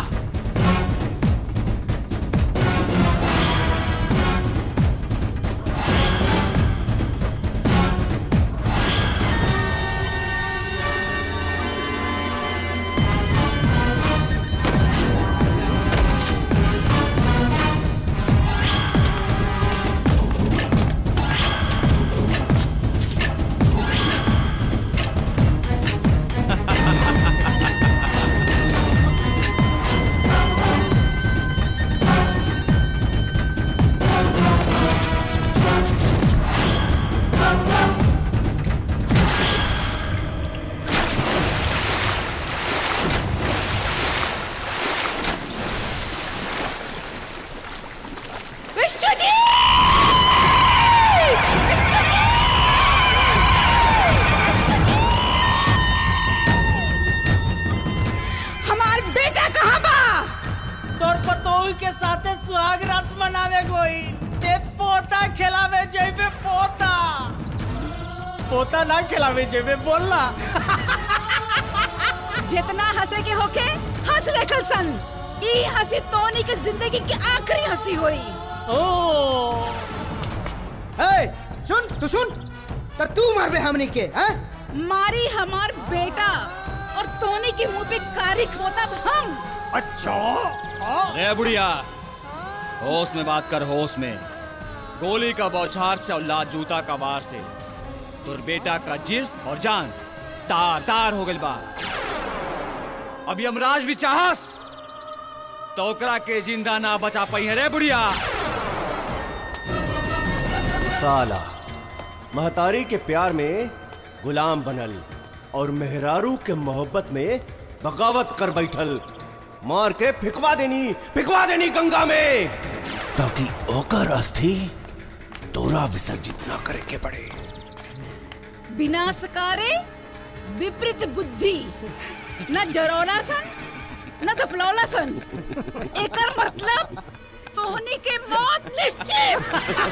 मनावे गोई ते पोता खिलावे जेबे पोता पोता ना खिलावे जेबे बोलना जितना हंसे के होके हंस ले कल सन ई हंसी तोनी के जिंदगी की आखिरी हंसी हुई ओ ए सुन तू सुन तो तू मार बे हमनी के हैं मारी हमार बेटा और तोनी के मुंह पे कारी खोता हम अच्छा रे बुढ़िया होश में बात कर होश में गोली का बौछार से और लात जूता का वार से तुर बेटा का जिस्म और जान तार तार हो गइल बा अब यमराज भी चाहस तो ओकरा के जिंदा ना बचा पाई है रे बुढ़िया साला महतारी के प्यार में गुलाम बनल और मेहरारू के मोहब्बत में बगावत कर बैठल मार के फिकवा देनी फिकवा देनी गंगा में ताकि ओकर अस्थि तोरा विसर्जित ना करे के पड़े विनाशकारे विपरीत बुद्धि न जरौला सन न दफलौला सन एकर मतलब तोहनी के मौत निश्चित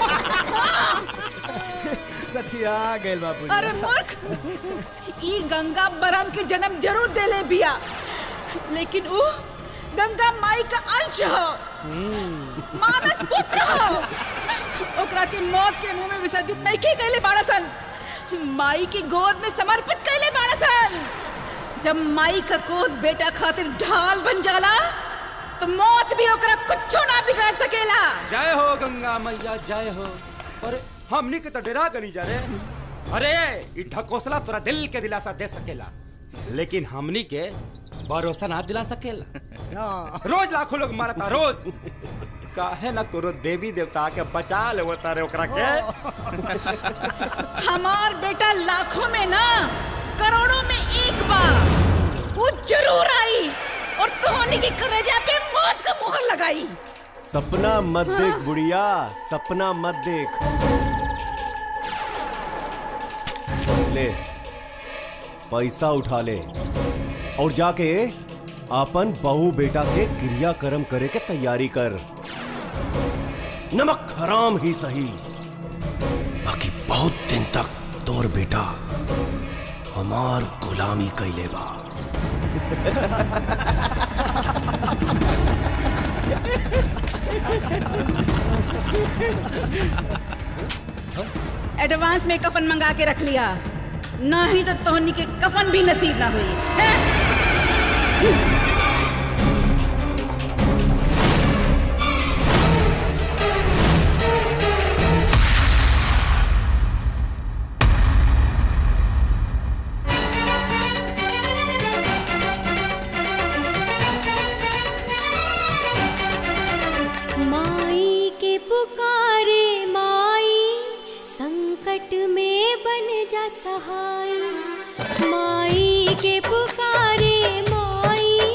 सठिया गेल बाबू अरे मूर्ख ई गंगा बरम के जन्म जरूर देले बिया लेकिन ऊ गंगा माई का अंश हो मानस पुत्र हो ओकरा के मौत के मुंह में विसर्जित नहीं की गईले बाड़ा सन माई की गोद में समर्पित कैले बाड़ा सन जब माई का गोद बेटा खातिर ढाल बन जाला तो मौत भी ओकरा कुछो ना बिगाड़ सकेला जय हो गंगा मैया जय हो अरे हमनी के तो डरा गनी जा रे अरे ई ढकोसला तोरा दिल के दिलासा दे सकेला लेकिन हमनी के भरोसा ना दिला सकेला रोज लाखों लोग मारता रोज काहे ना तोरो देवी देवता के बचा ले तारे ओकरा के हमार बेटा लाखों में ना करोड़ों में एक बार वो जरूर आई और तोहनी की कलेजा पे मौत का मुहर लगाई सपना मत देख बुढ़िया सपना मत देख ले पैसा उठा ले और जाके अपन बहू बेटा के क्रियाक्रम करे के तैयारी कर नमक हराम ही सही बाकी बहुत दिन तक तोर बेटा हमार गुलामी कैले बा एडवांस में कफन मंगा के रख लिया नहीं तो तोहनी के कफन भी नसीब ना हुई हैं? माई के पुकारे माई संकट में बन जा सहाय माई के पुकारे माई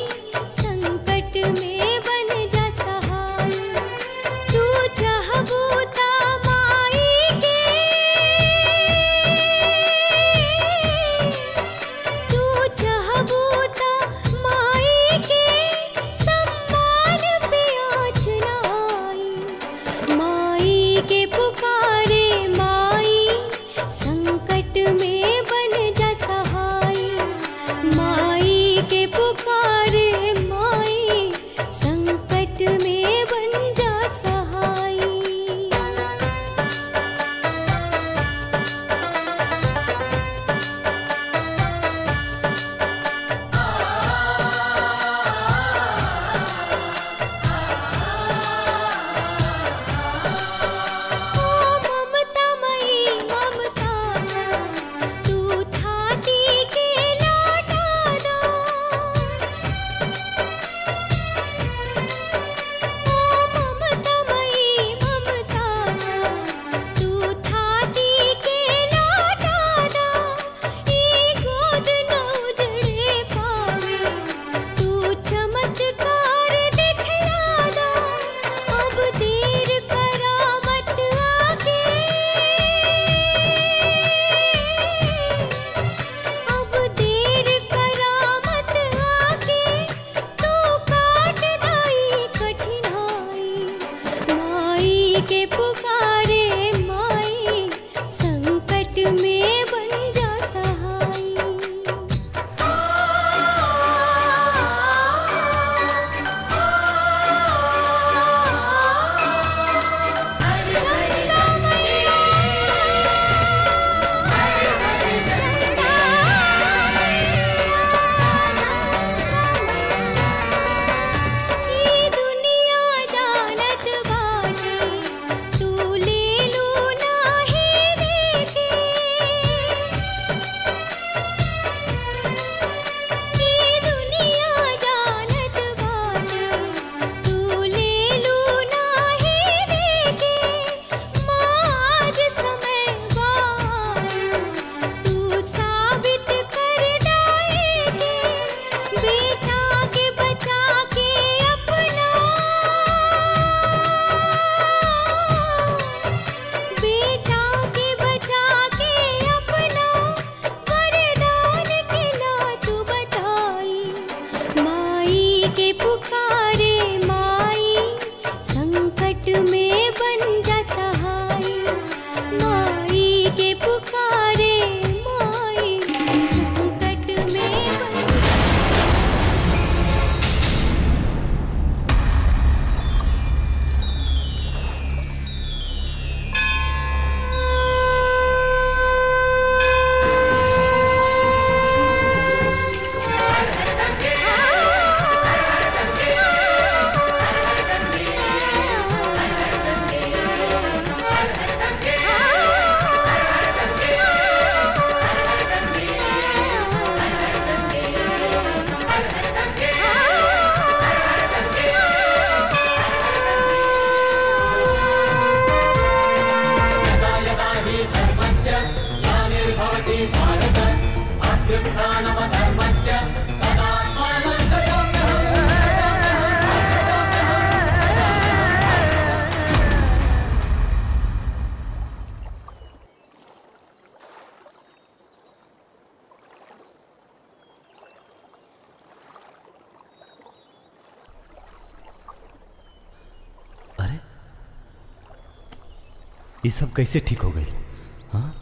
ये सब कैसे ठीक हो गई हाँ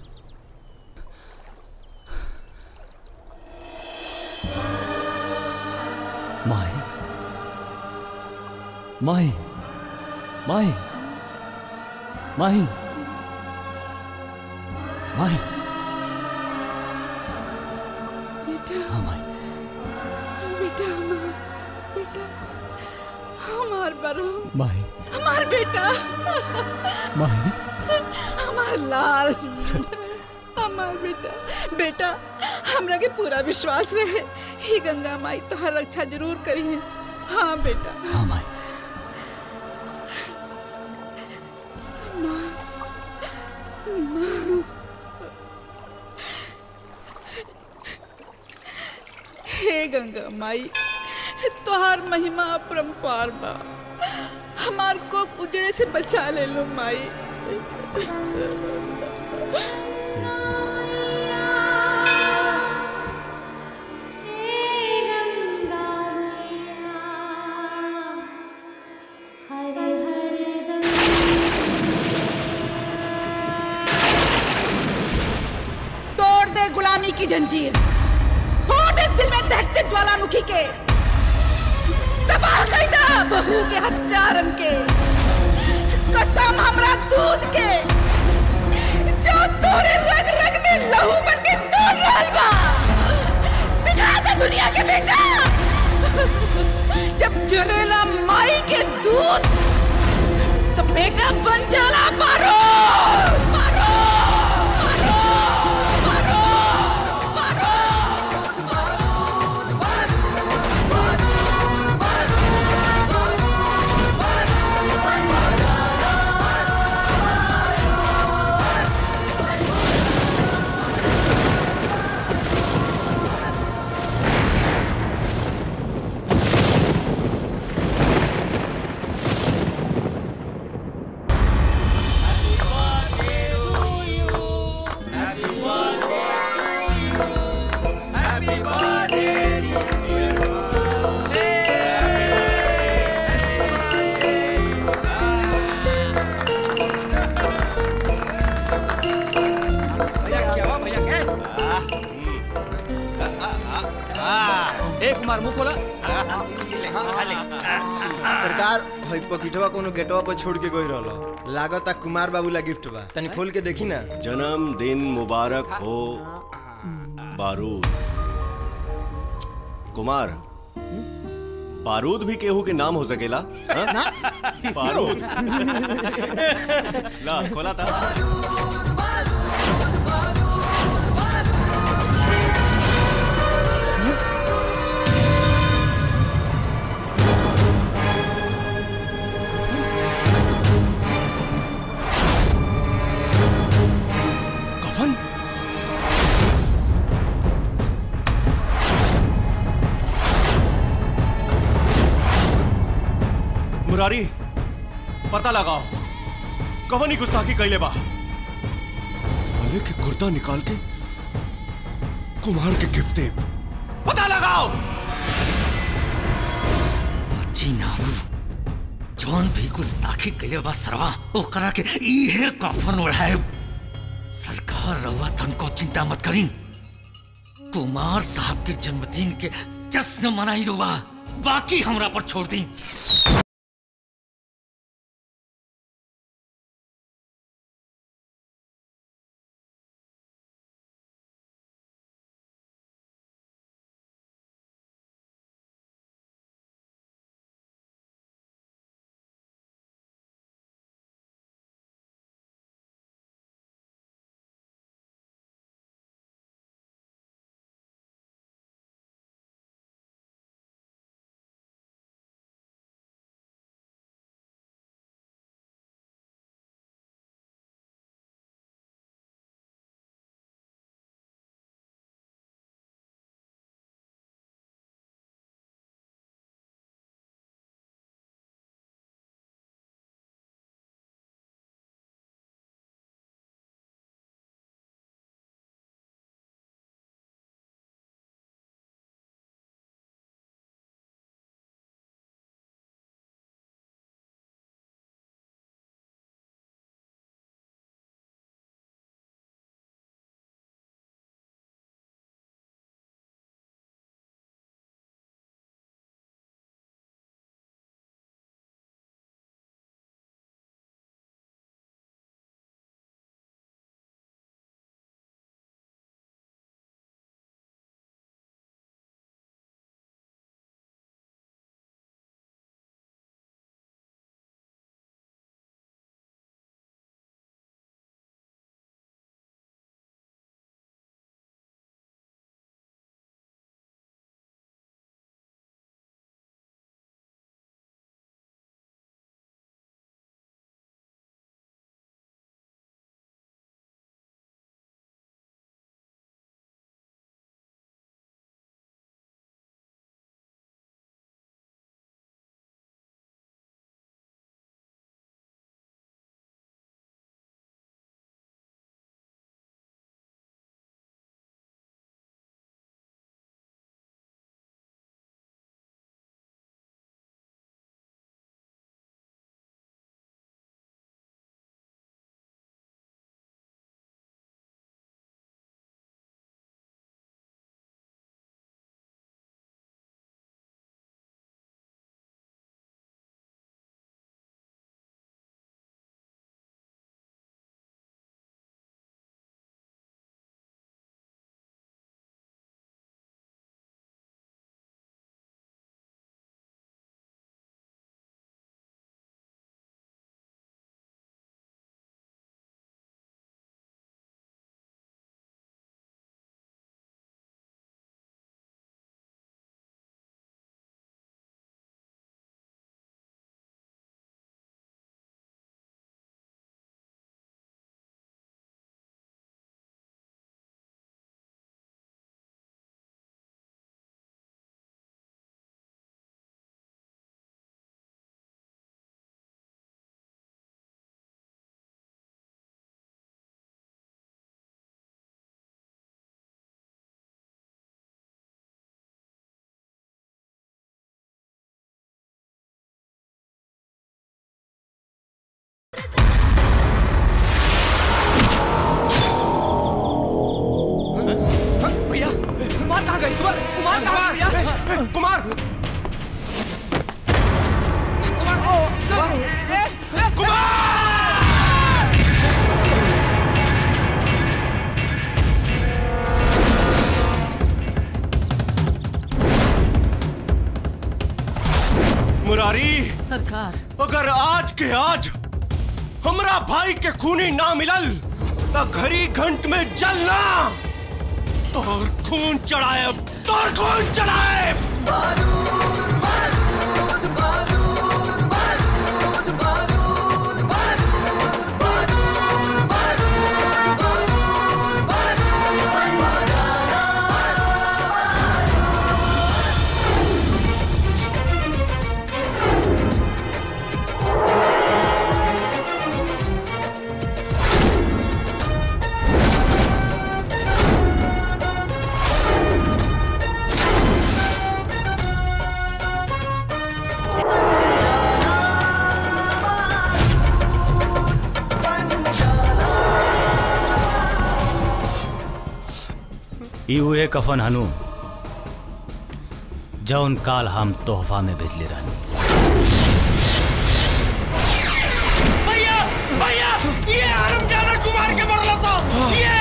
माही माही माही माही माही बेटा हाँ माही बेटा हमार बेटा हमार बरो माही हमार बेटा माही हमार लाल हमार बेटा बेटा हमरा के पूरा विश्वास रहे ही गंगा माई तोहर रक्षा जरूर करी है हाँ बेटा हाँ माई माँ माँ हे गंगा माई तोहार महिमा अपरंपार बा हमार को उजड़े से बचा ले लो माई तोड़ दे गुलामी की जंजीर फोड़ दे दिल में दहकते ज्वालामुखी के तबाह कर दे बहू के हत्यारन के कसम हमरा दूध के जो तोरे रग रग में लहू बन के तोड़ रहल बा दिखा दे दुनिया के बेटा जब जरेला माई के दूध तो बेटा बन जाला मारो मारो ए कुमार मुंह खोला सरकार भाई पकिटवा कोनो गेटवा पर छोड़ के गई रहलो लागता कुमार बाबू ला गिफ्ट बा तनी खोल के देखी ना जन्मदिन मुबारक हो बारूद कुमार बारूद भी केहू के नाम हो सकेला हाँ? बारूद ला खोला था कफन मुरारी पता लगाओ कवन ही गुस्ताखी कैले बा साले के कुर्ता निकाल के कुमार के गिफ्ट दे पता लगाओ जी नाऊ जौन भी गुस्ताखी कइले बा सरवा ओकरा के इहे कफन ओढ़ाए सरकार रहुआ तनको चिंता मत करी कुमार साहब के जन्मदिन के जश्न मनाई रुआ बाकी हमरा पर छोड़ दी सरकार अगर आज के आज हमरा भाई के खूनी ना मिलल तो घड़ी घंट में जलना तोर खून चढ़ाए तोर खून चढ़ाए ई उहे कफन हनु जौन काल हम तोहफा में भेजले रहनी भैया भैया ये आरमजादा कुमार के मरला साहब ये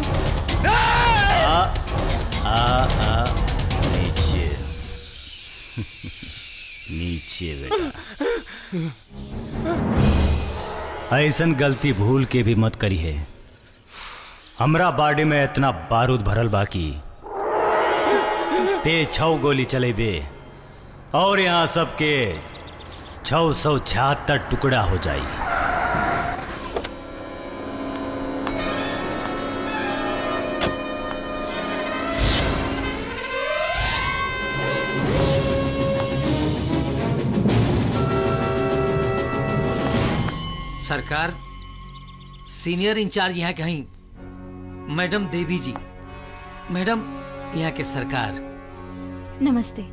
आ आ आ नीचे नीचे बेटा ऐसन गलती भूल के भी मत करी है हमरा बाडी में इतना बारूद भरल बाकी ते छौ गोली चलेबे और यहाँ सबके छौ सौ छिहत्तर टुकड़ा हो जाई सरकार सीनियर इंचार्ज यहाँ के हई मैडम देवी जी मैडम यहाँ के सरकार नमस्ते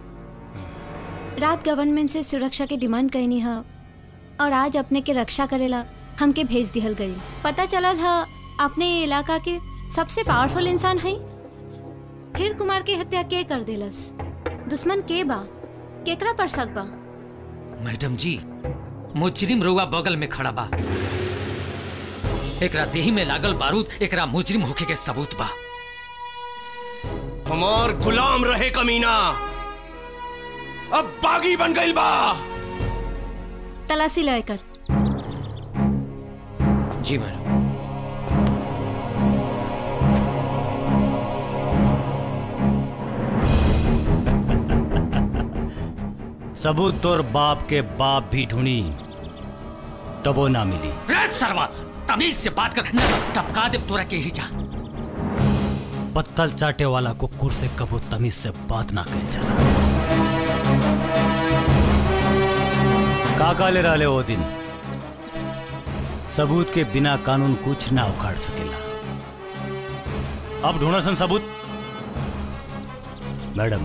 रात गवर्नमेंट से सुरक्षा के डिमांड कैनी है और आज अपने के रक्षा करेला हमके भेज दिहल गई पता चलल है अपने ये इलाका के सबसे पावरफुल इंसान है फिर कुमार के हत्या के कर देलस दुश्मन के बा केकरा पर शक बा मैडम जी मुजरिम रुआ बगल में खड़ा बा एकरा देही में लागल बारूद एकरा मुजरिम होके के सबूत बा हमार गुलाम रहे कमीना अब बागी बन गई बा तलाशी लेकर जी मैडम सबूत तोर बाप के बाप भी ढूंढी तबो ना मिली रे सरवा तमीज से बात कर न तो टपका दे तोरा के ही जा पत्तल चाटे वाला कुकुर से कबो तमीज से बात ना कर जाला काका ले रहले वो दिन सबूत के बिना कानून कुछ ना उखाड़ सकेला अब ढूंढो सन सबूत मैडम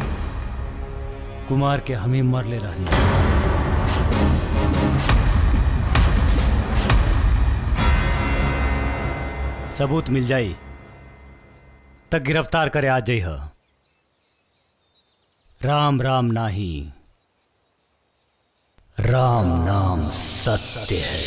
कुमार के हमें मर ले रहनी सबूत मिल जाई तक गिरफ्तार करे आ जाई ह राम राम नाही राम नाम सत्य है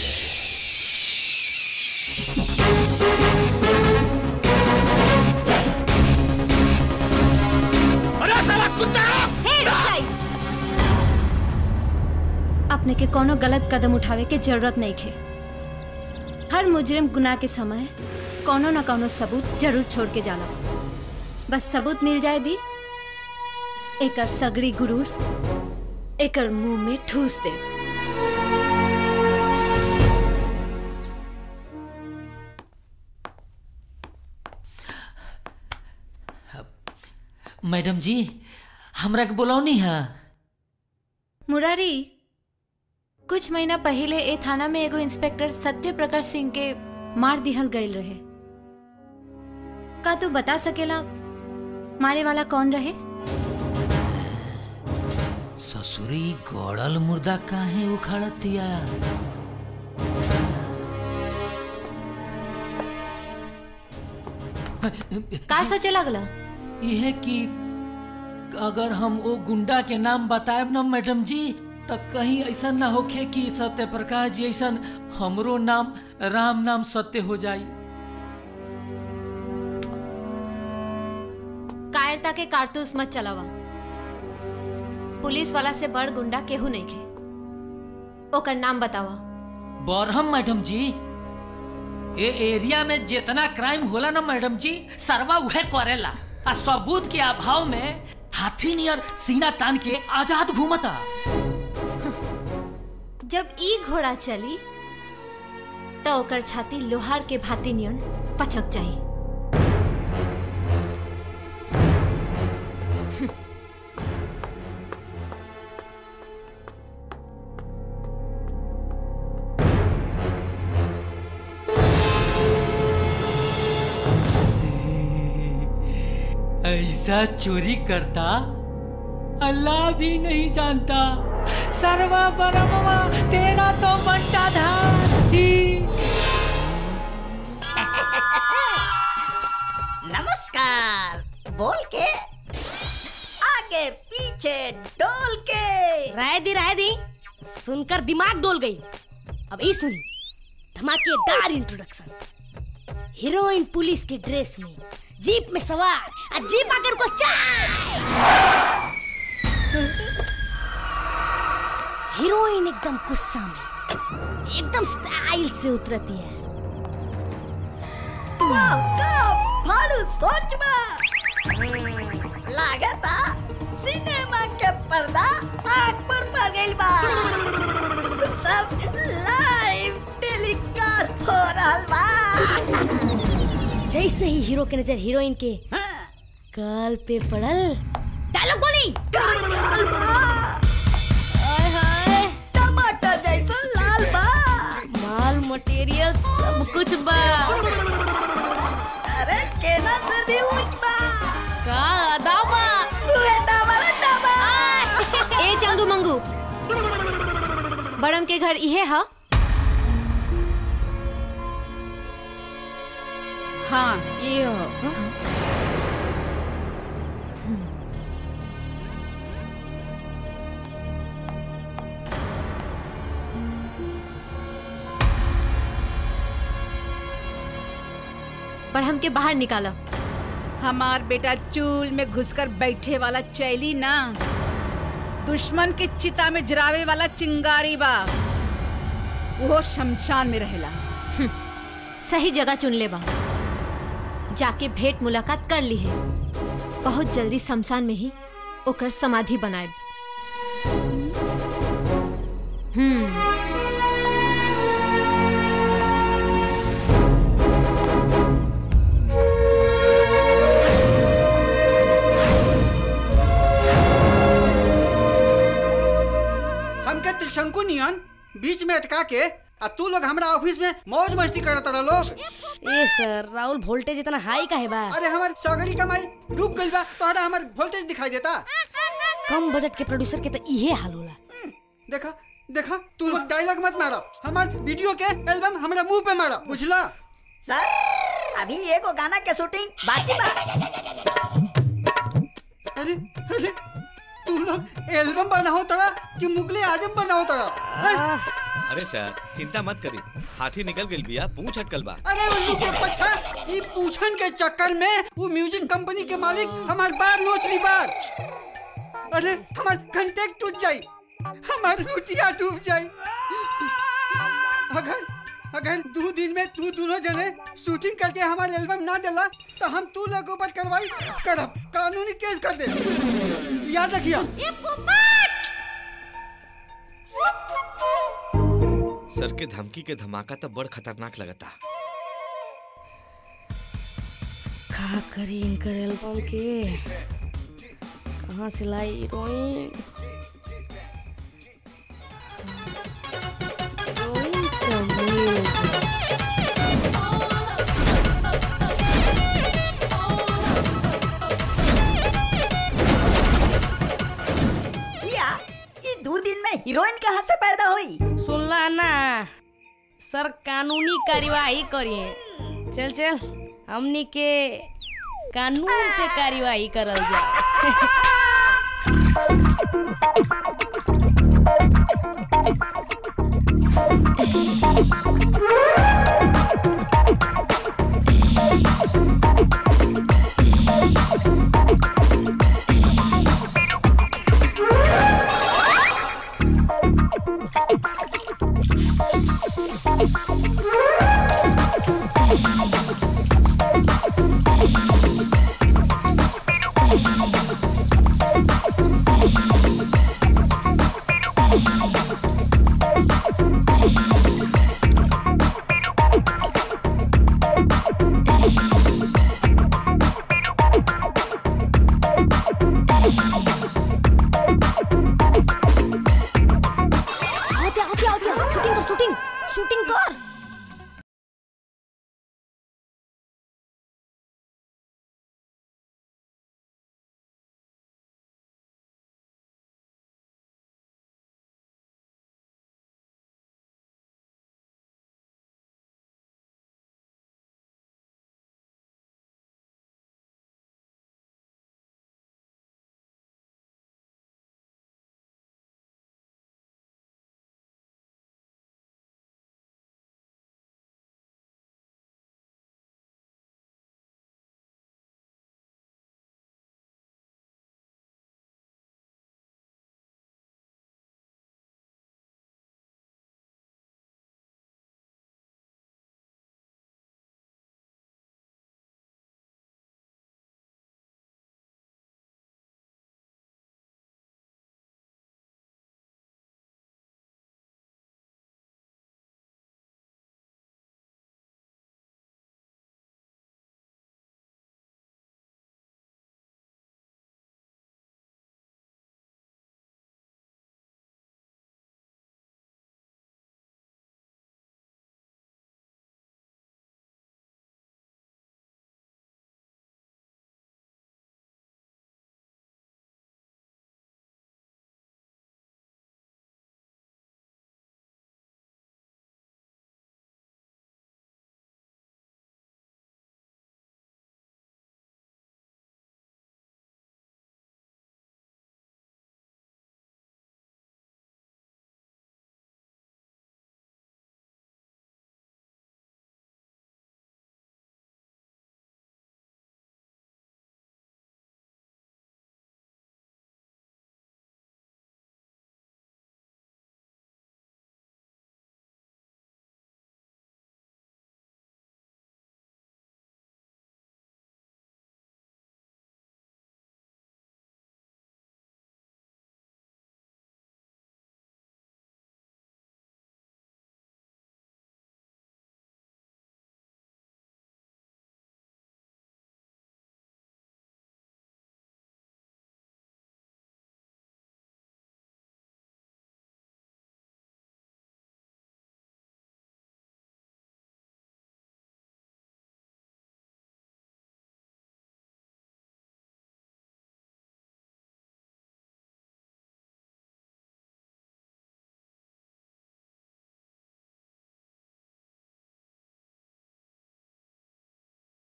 अरे साला कुत्ता हे रुक जाई अपने के कोनो गलत कदम उठावे के जरूरत नहीं खे हर मुजरिम गुनाह के समय कोनो न कोनो सबूत जरूर छोड़ के जाला बस सबूत मिल जाए दी एकर सगड़ी गुरूर एकर मुंह में ठूस दे मैडम जी हमरा के बुलौनी है मुरारी कुछ महीना पहले ए थाना में एगो इंस्पेक्टर सत्य प्रकाश सिंह के मार दिहल गईल रहे का तू बता सकेला मारे वाला कौन रहे ससुरी गड़ल मुर्दा काहे उखाड़तिया का सोचे लगला यह कि अगर हम वो गुंडा के नाम बताएब ना मैडम जी तो कहीं ऐसा ना होखे कि सत्य प्रकाश जी ऐसा हमरो नाम राम नाम सत्य हो जाई कायरता के कारतूस मत चलावा पुलिस वाला से बड़ गुंडा केहू नहीं खे ओकर नाम बतावा बरहम मैडम जी ए एरिया में जितना क्राइम होला ना मैडम जी सरवा उहे करेला आ सबूत के अभाव में हाथी नियर सीना तान के आजाद घूमता जब ई घोड़ा चली तो ओकर छाती लोहार के भाती नियन पचक जाई ऐसा चोरी करता अल्लाह भी नहीं जानता सर्वा परमवा तेरा तो बंटा था ही नमस्कार बोल के आगे पीछे डोल के राय दी राय दी सुनकर दिमाग डोल गई अब ये सुन धमाकेदार इंट्रोडक्शन हीरोइन पुलिस के ड्रेस में जीप में सवार और जीप आकर को चाय हीरोइन एकदम गुस्सा में एकदम स्टाइल से उतरती है वाह का फाड़ू सोच में लागता सिनेमा के पर्दा आग पर पड़ गइल बा सब लाइव टेलीकास्ट हो रहल बा जैसे ही हीरो के नजर हीरोइन के काल पे पड़ल डायलॉग बोली काल बा हाय हाय टमाटर जैसा लाल बा माल मटेरियल सब कुछ बा अरे केना से भी उच बा का अदा बा उहे दावा दावा ए चंगू मंगू बड़म के घर इहे हा हाँ ये हो बड़म के बाहर निकाला हमार बेटा चूल में घुसकर बैठे वाला चैली ना दुश्मन के चिता में जरावे वाला चिंगारी बा वो शमशान में रहेला सही जगह चुन ले बा जाके भेंट मुलाकात कर ली है बहुत जल्दी शमशान में ही ओकर समाधि बनाए हम्म हमके त्रिशंकु नियन बीच में अटका के आ तू लोग हमरा ऑफिस में मौज मस्ती करत रह लोग ए सर राहुल वोल्टेज इतना हाई काहे बा अरे हमार सगरी कमाई डूब गइल बा तोहरा हमार वोल्टेज दिखाई देता कम बजट के प्रोड्यूसर के तो इहे हाल होला देखा देखा तू लोग डायलॉग मत मारो हमार वीडियो के एल्बम हमरा मुंह पे मारो बुझला सर अभी एगो गाना के शूटिंग बाकी बा अरे अरे तू लोग एल्बम बनाओ तड़ा कि मुगले आजम बनाओ तड़ा अरे सर चिंता मत करी हाथी निकल गइल बिया पूंछ अटकल बा अरे उल्लू के पट्टा ई पूछन के चक्कर में वो म्यूजिक कंपनी के मालिक हमार बार नोच ली बार अरे हमार कंटेक्ट टूट जाई हमार रुटिया डूब जाई अगर अगर दो दिन में तू दोनों जने शूटिंग करके हमारे एल्बम ना देला तो हम तू लोगों पर कार्रवाई करब कानूनी केस कर दे याद रखिया सर के धमकी के धमाका तो बड़ खतरनाक लगता का करी इनकर एल्बम के कहाँ से लाई हीरोइन हीरोइन तो मिल गई। किया ये दो दिन में हीरोइन कहाँ से पैदा हुई सुनला ना सर कानूनी कार्यवाही करिए चल चल हमनी के कानून पे कार्यवाही करल जाए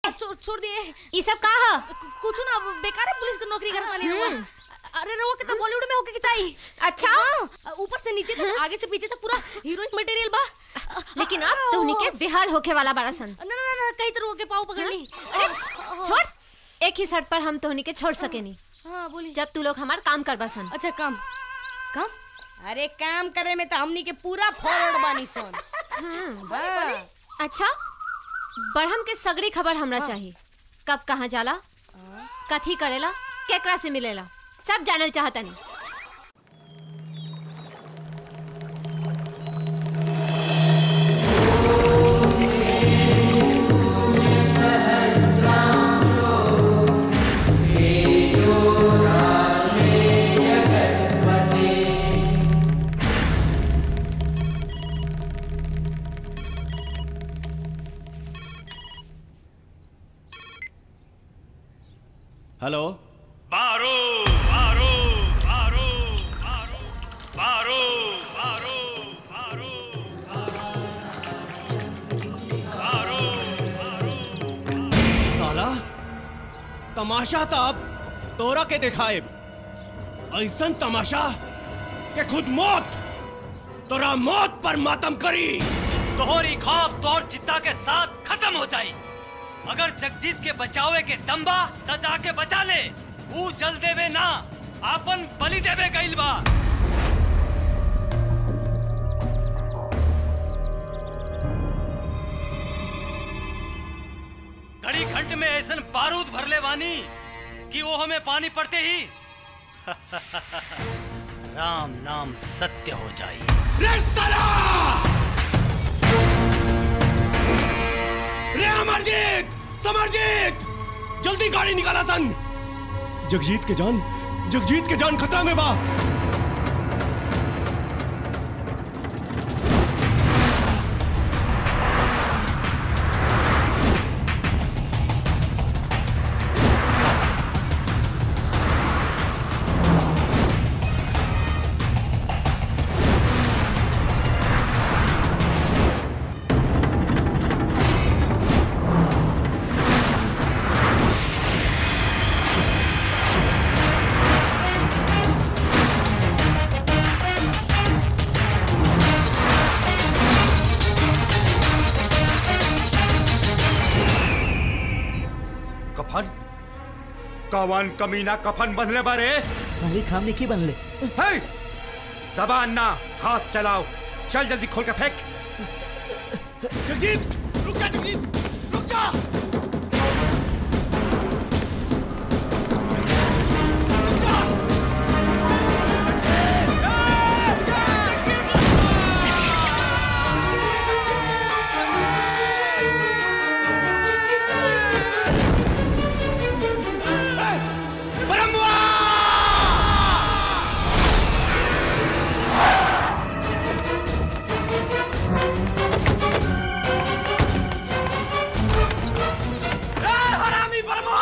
छोड़ छोड़ दिए ये सब का ह कुछ ना बेकार है पुलिस की नौकरी करत बानी रउआ अरे रउआ के तो बॉलीवुड में होके के चाहिए अच्छा हाँ, ऊपर से नीचे तक आगे से पीछे तक पूरा हीरोइन मटेरियल बा लेकिन अब तो उनके बेहाल होके वाला बड़ा सन ना ना ना कई तरह के पाव पकड़ ली अरे छोड़ एक ही शर्त पर हम तोहनी के छोड़ सकेनी हाँ बोली जब तू लोग हमार काम करबा सन अच्छा काम काम अरे काम करे में तो हमनी के पूरा फॉरवर्ड बानी सन हाँ। अच्छा बढ़म के सगड़ी खबर हमरा चाहिए कब कहाँ जाला कथी करेला केकरा से मिलेला सब जानल चाहतनी हेलो मारो मारो मारो मारो मारो मारो साला तमाशा तो अब तोरा के दिखाए ऐसन तमाशा के खुद मौत तोरा मौत पर मातम करी तोहरी खौफ तोर चित्ता के साथ खत्म हो जाई अगर जगजीत के बचावे के दम्बा त जाके बचा ले ऊ जल देवे ना आपन बलि देवे गइल बा घड़ी घंट में ऐसन बारूद भरले वानी कि वो हमें पानी पड़ते ही राम नाम सत्य हो जाई रे अमरजीत समरजीत जल्दी गाड़ी निकाला सन जगजीत के जान जगजीत के जान खतरा में बा कफन कवन कमीना कफन बंधले बारे मालिक हमने की बनले हे जबान ना हाथ चलाओ चल जल्दी खोल के फेंक जगजीत रुक जा जगजीत रुक जा हरामी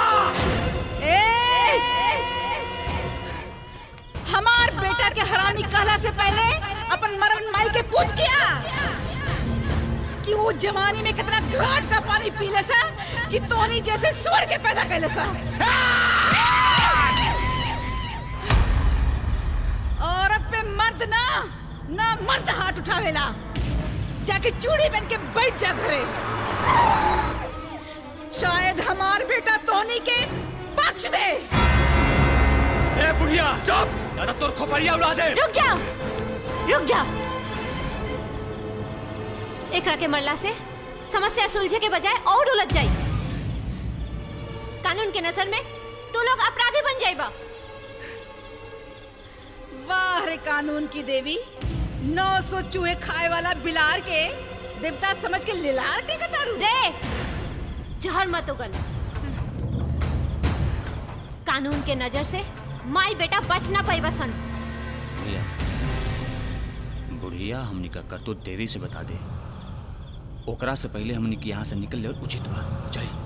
हमार बेटा के हरामी कहला से पहले अपन मरण माई के पूछ किया कि वो जवानी में कितना घाट का पानी पी ले सा कि तोनी जैसे स्वर के पैदा कैले सा औरत पे मर्द ना ना मर्द हाथ उठावेला जाके चूड़ी बन के बैठ जा घरे शायद हमार बेटा तोनी के बख्श दे ए बुढ़िया चुप या तो तोर खोपड़िया उड़ा दे रुक जाओ रुक जाओ एकरा के मरला से समस्या सुलझे के बजाय और उलझ जाई कानून के नजर में तू लोग अपराधी बन जाइबा वाह रे कानून की देवी नौ सौ चूहे खाए वाला बिलार के देवता समझ के लिलार टेकतारू रे जहर मत उगल कानून के नजर से माई बेटा बच ना पाई सन भैया बुढ़िया हमनी का करतूत देवी से बता दे ओकरा से पहले हमनी के यहाँ से निकल ले उचित बा चले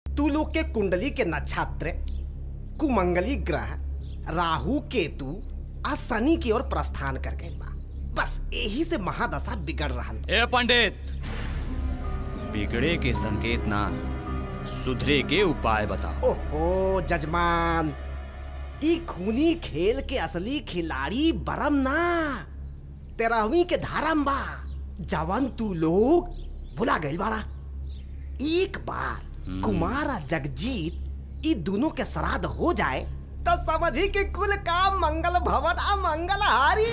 तू लोग के कुंडली के नक्षत्र कुमंगली ग्रह राहु केतु आ शनि की ओर प्रस्थान कर गए बा बस यही से महादशा बिगड़ रहा ए पंडित बिगड़े के संकेत ना सुधरे के उपाय बताओ ओहो जजमान ई खूनी खेल के असली खिलाड़ी बरम ना तेरहवीं के धारम बा जवन तू लोग भुला गइल बाड़ा एक बार कुमार आ जगजीत ई दोनों के श्राद्ध हो जाए तो समझी कि कुल काम मंगल भवन आ मंगल हारी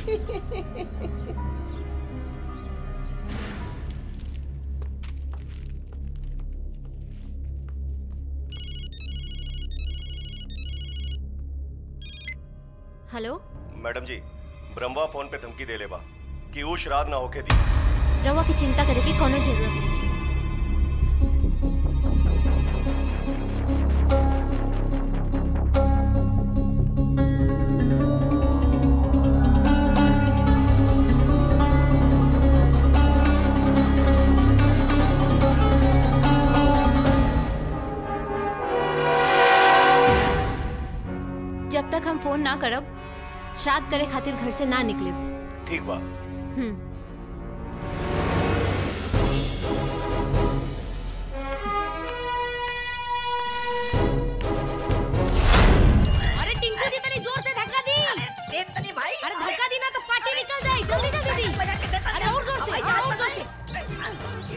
हेलो मैडम जी ब्रह्मा फोन पे धमकी दे ले बा कि वो श्राद्ध ना होके दी रवा की चिंता करे की कोनो जरूरत नहीं जब तक हम फोन ना करब श्राद्ध करे खातिर घर से ना निकले ठीक बा हम्म अरे टिंकू जी तनी जोर से धक्का दी तनी भाई अरे धक्का दी ना तो पार्टी निकल जाए जल्दी जल्दी दी अरे और जोर से और जोर से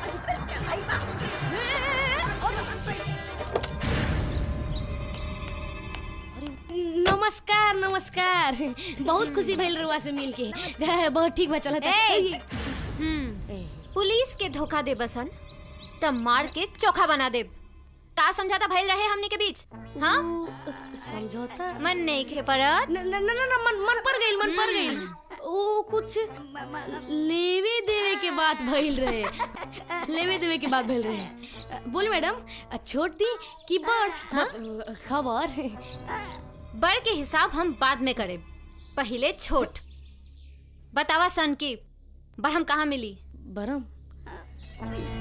नमस्कार नमस्कार बहुत खुशी भइल रुआ से मिल के बहुत ठीक बा चलत ए! पुलिस के धोखा दे बसन तब मार के चोखा बना दे का समझाता भइल रहे हमनी के बीच हाँ समझौता मन नहीं खे परत न न न न मन मन पर गइल मन पर गइल ओ कुछ लेवे देवे के बात भइल रहे लेवे देवे के बात भइल रहे बोल मैडम छोड़ दी कि बड़ हाँ? खबर बड़ के हिसाब हम बाद में करे पहले छोट बतावा सन की बड़ हम कहाँ मिली बरम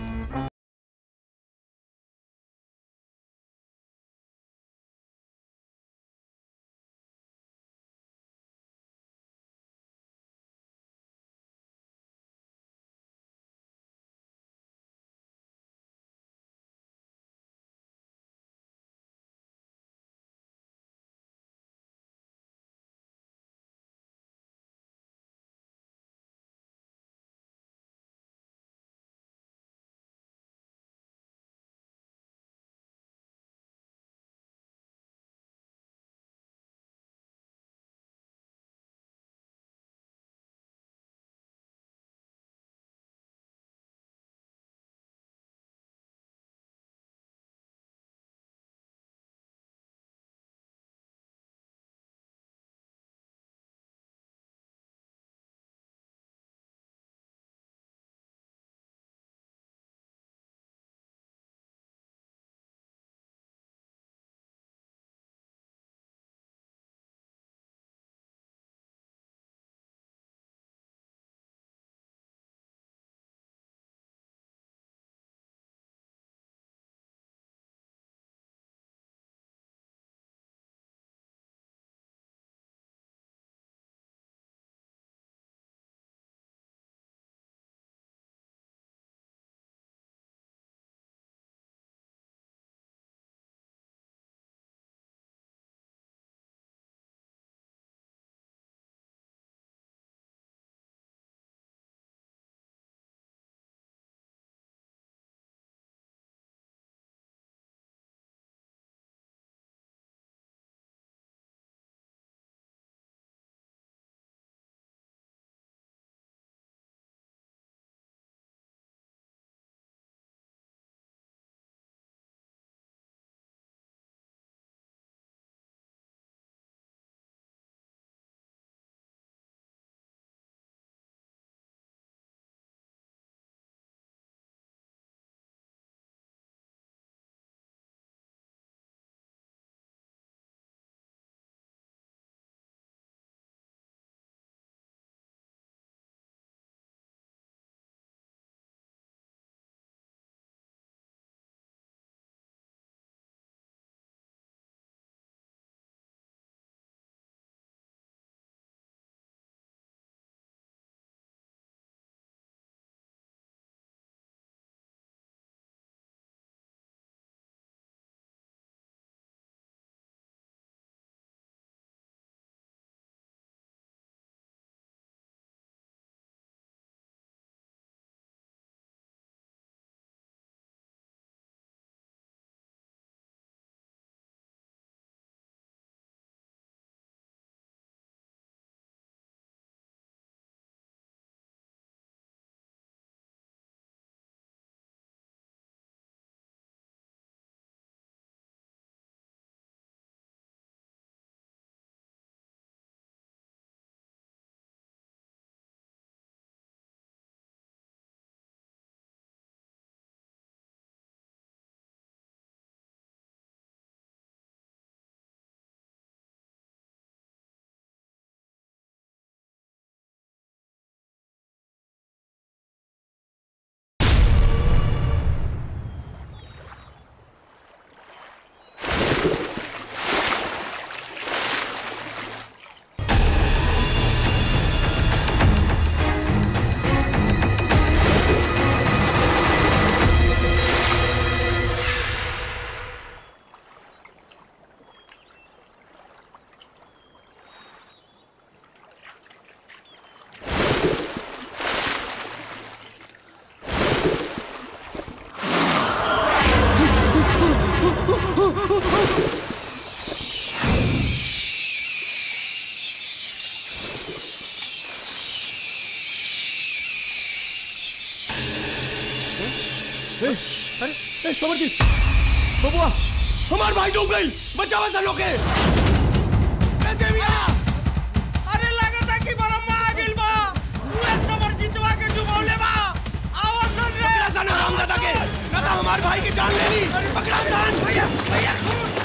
ए, अरे ए, समरजीत बबुआ हमार भाई डूब गई बचाओ ऐसा लोग के ए देविया अरे लगता कि बरम्मा आ गइल बा उहे समरजीतवा के डुबौले बा आओ सुन रे पकड़ा सन हराम दादा के ना तो हमार भाई की जान ले ली पकड़ा सन भैया भैया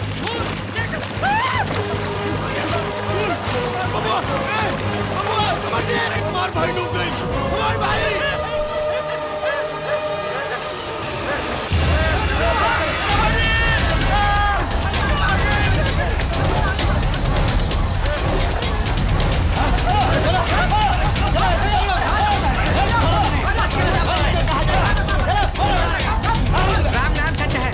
बबुआ ए, बबुआ समरजीत हमार भाई डूब गई हमार भाई राम नाम सच है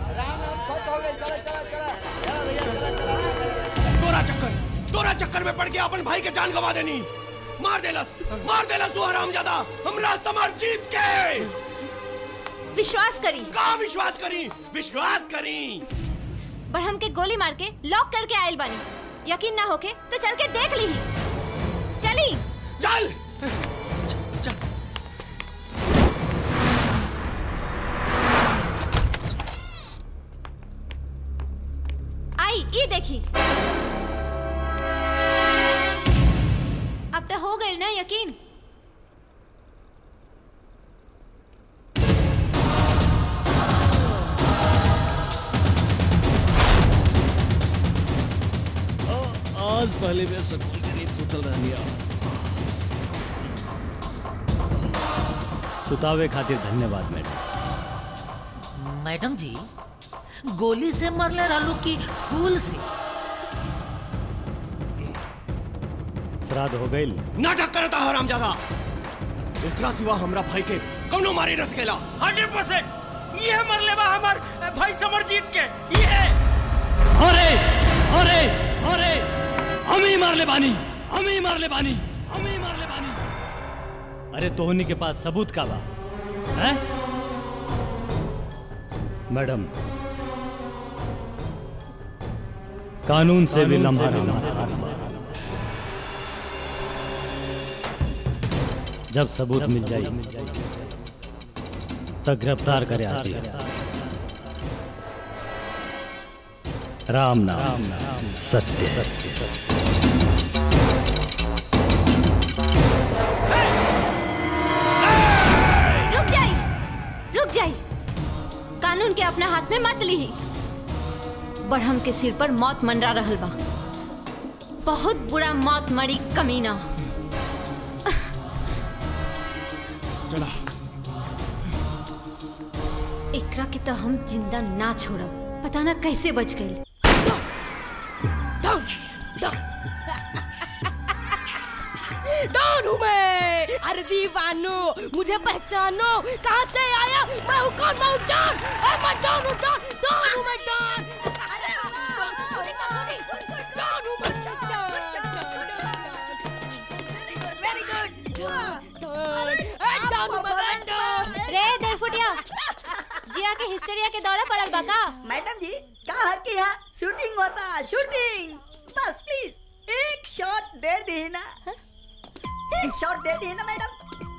तोरा चक्कर तोरा चक्कर में पड़ के अपन भाई के जान गवा देनी मार देलस मार देलस तू हराम ज्यादा हमरा समर जीत के विश्वास करी का विश्वास करी विश्वास करी बड़हम के गोली मार के लॉक करके आयल बानी यकीन ना होके तो चल के देख ली चली चल आई ये देखी अब तो हो गई ना यकीन आज पहले मैं सुकून की नींद सुतल रहनिया सुतावे खातिर धन्यवाद मैडम मैडम जी गोली से मरले रहलू की फूल से श्राद्ध हो गई नाटक करता हराम ज्यादा एकरा सिवा हमरा भाई के कौनो मारे न सकेला हंड्रेड परसेंट ये मरले बा हमार भाई समरजीत के ये अरे अरे अरे हम ही मार ले बानी हम ही मार ले बानी हम ही मार ले बानी अरे तोहनी के पास सबूत का बा हैं? मैडम कानून से भी लम्हा रहना जब सबूत मिल जाए तब गिरफ्तार करे आती है राम नाम सत्य सत्य सत्य रुक जाई रुक जाई कानून के अपना हाथ में मत ली बढ़म के सिर पर मौत मंडरा रहल बा बहुत बुरा मौत मरी कमीना चला एकरा के तो हम जिंदा ना छोड़ब पता ना कैसे बच गई डाउन डाउन डाउन हूँ मैं अरे दीवानो मुझे पहचानो कहाँ से आया मैं हूँ कौन मैं हूँ डॉन ए, मैं डॉन हूँ डॉन डॉन हूँ मैं डॉन अरे डॉन हूँ मैं वेरी गुड डॉन हूँ मैं डॉन रे देरफुटिया जिया के हिस्टेरिया के दौरा पड़ल बा का मैडम जी कहा कि यहाँ शूटिंग होता शूटिंग बस प्लीज एक शॉट दे दी ना एक शॉट दे दी ना मैडम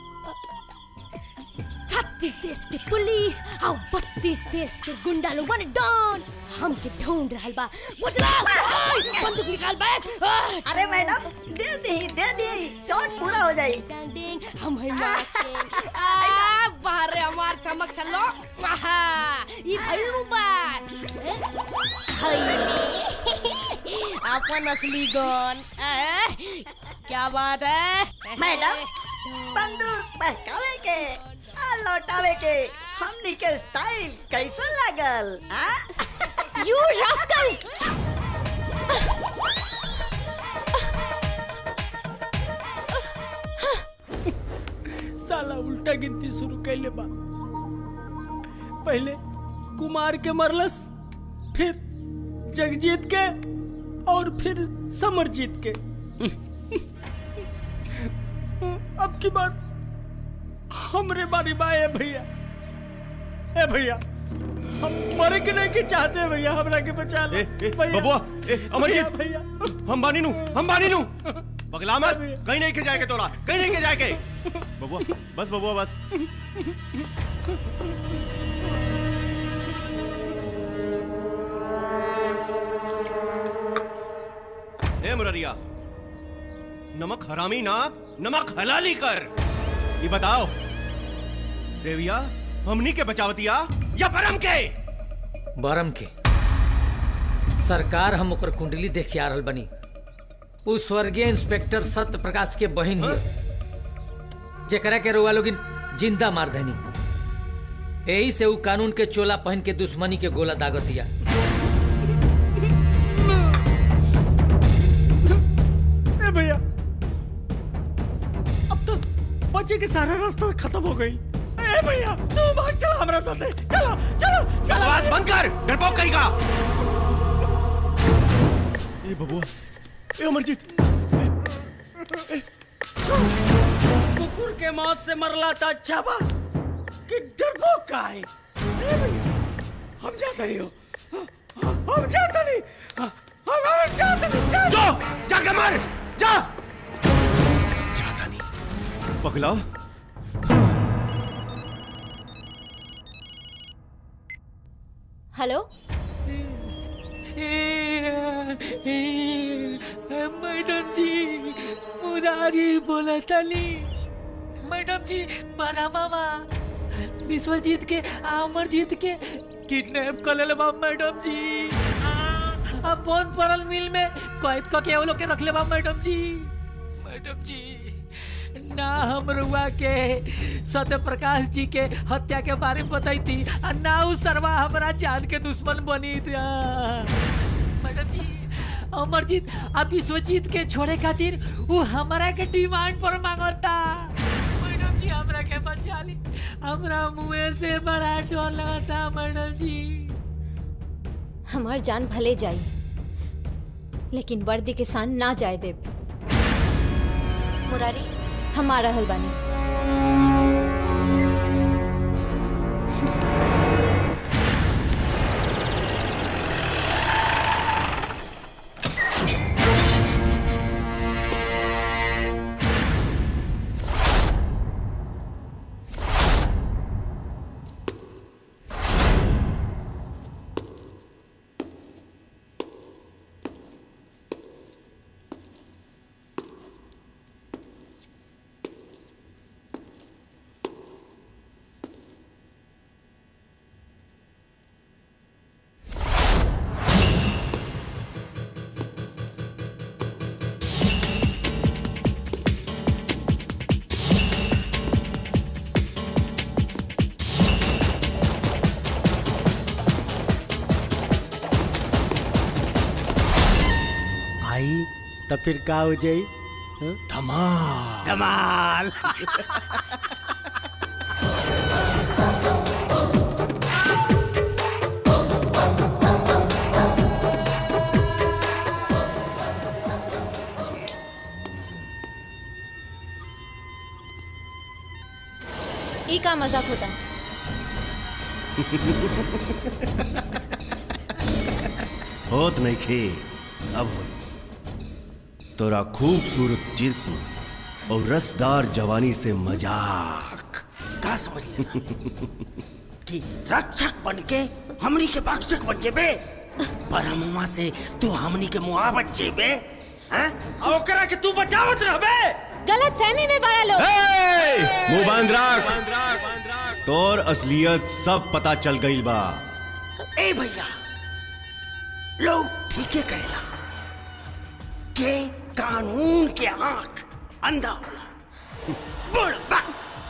छत्तीस देश के पुलिस और बत्तीस देश के गुंडा लोग माने डॉन हमके ढूंढ रहल बा गुजरात ओए, बंदूक निकाल बैठ ओए। अरे मैडम दे दी दे दी शॉट पूरा हो जाए हम है आ बाहर रे हमार चमक चलो आहा ई भइलू बात हईली अपन असली गन आ, क्या बात है मैडम बंदूक बहकावे के आ लौटावे के हमनी के स्टाइल कैसन लागल आ यू रास्कल साला उल्टा गिनती शुरू कैले बा पहले कुमार के मरलस फिर जगजीत के और फिर समरजीत के अब की बार हमरे बारी बा ए भैया ए भैया हम मरे के नहीं के चाहते भैया हमरा के बचा ले बबुआ ए, अमरजीत भैया हम बानी नू हम बानी नू पगला मत कहीं नहीं के जाए के तोरा कहीं नहीं के जाए के बबुआ बस बबुआ बस ए मुररिया नमक हरामी ना नमक हलाली कर ये बताओ देविया हमनी के बचावतिया या परम के बरम के सरकार हम ओकर कुंडली देख आ रहल बनी उ स्वर्गीय इंस्पेक्टर सत्य प्रकाश के बहन ही जेकरा के रुआ लोगिन जिंदा मार देनी यही से उ कानून के चोला पहन के दुश्मनी के गोला दागतिया ए भैया अब तो बच्चे के सारा रास्ता खत्म हो गई ए भैया तू भाग चला हमारा साथ चलो चलो चलो बकवास बंद कर डरपोक कहीं का ए बबुआ ए अमरजीत कुकुर के मौत से मरला था अच्छा बा कि डरपोक का है ए भैया हम जाते नहीं हो हम जाते नहीं हम हम जाते नहीं जो जाके मर जा जाता नहीं पगला हेलो मैडम जी मुरारी बोला तली मैडम जी बड़ा मामा विश्वजीत के अमरजीत के किडनैप कर ले बा मैडम जी अब बंद पड़ल मिल में कैद क के वो लोग के रख ले बा मैडम जी मैडम जी ना हम रुआ के सत्य प्रकाश जी के हत्या के बारे में बताई थी और ना उ सरवा हमारा जान के दुश्मन बनी थी मैडम जी अमरजीत अब विश्वजीत के छोड़े खातिर वो हमारा के डिमांड पर मांगता मैडम जी हमरा के बचा ली हमरा मुंह से बड़ा डर लगता मैडम जी हमार जान भले जाई लेकिन वर्दी के सान ना जाए देव मुरारी हम आ रहल बानी आई तो फिर का हो जाई धमाल धमाल ई का मजाक होता होत नहीं खे अब होई तोरा खूबसूरत जिस्म और रसदार जवानी से मजाक का समझ लेना कि रक्षक बन के हमनी के भक्षक बन जेबे परमुआ से तू हमनी के मुआ बच जेबे हैं और ओकरा के तू बचावत रहबे गलत फहमी में बड़ा लोग मुंह बांध रख तोर असलियत सब पता चल गई बा ए भैया लोग ठीके कहला के कानून के आंख अंधा होला बुढ़बा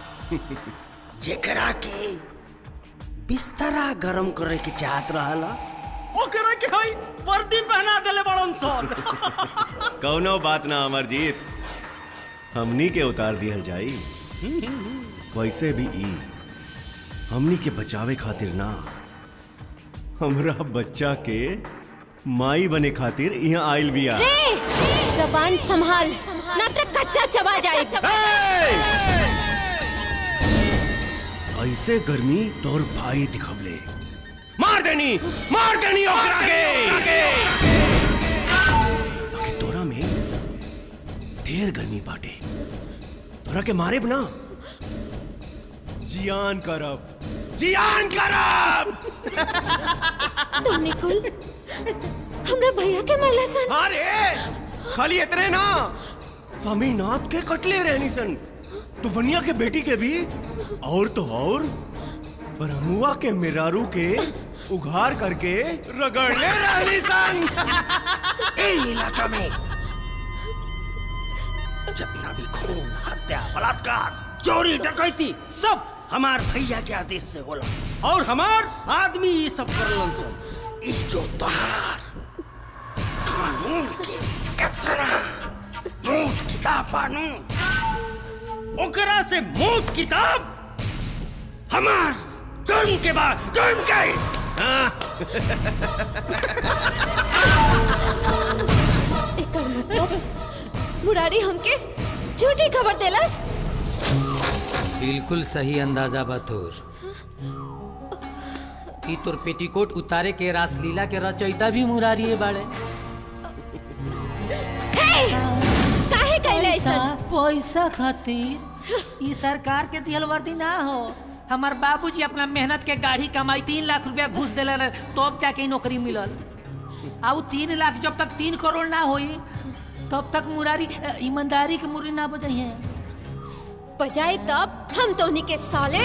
जेकरा के बिस्तरा गरम करे के चाहत रहला ओकरा के हई वर्दी पहना देले बड़न सन कौनो बात ना अमरजीत हमनी के उतार दिहल जाई वैसे भी ई हमनी के बचावे खातिर ना हमरा बच्चा के माई बने खातिर यहाँ आइल बिया रे जबान संभाल ना तो कच्चा चबा जाए ऐसे गर्मी तोर भाई दिखवले देनी मार देनी ओकरा के बाकी तोरा में ढेर गर्मी बाटे तोरा के मारे ना जियान करब जियान करब तो निकुल हमरा भैया के मरला सन अरे खाली इतने ना स्वामीनाथ के कटले रहनी सन तूफनिया के बेटी के भी और तो और ब्रह्मुआ के मिरारू के उघार करके रगड़ले रहनी सन ए इलाका में जितना भी खून हत्या बलात्कार चोरी डकैती सब हमार भैया के आदेश से होला और हमार आदमी ये सब करलन सन ई जो तोहार कानून के कतरा मूठ किताब बानू ओकरा से मूठ किताब हमार तुम के बाद तुम के एकर मतलब मुरारी हमके झूठी खबर देलस बिल्कुल सही अंदाजा बा तोर ई तोर पेटीकोट उतारे के रासलीला के रचयिता भी मुरारी बाड़े काहे कैले पैसा ऐसन पैसा खातिर ई सरकार के दिहल वर्दी ना हो हमार बाबूजी अपना मेहनत के गाड़ी कमाई तीन लाख रुपया घूस दिले रहे तब जाके ई नौकरी मिलल आ उ तीन लाख जब तक तीन करोड़ ना होई तब तक मुरारी अ, ईमानदारी के मुरी ना बदई है बजाए तब हम तो उन्हीं के साले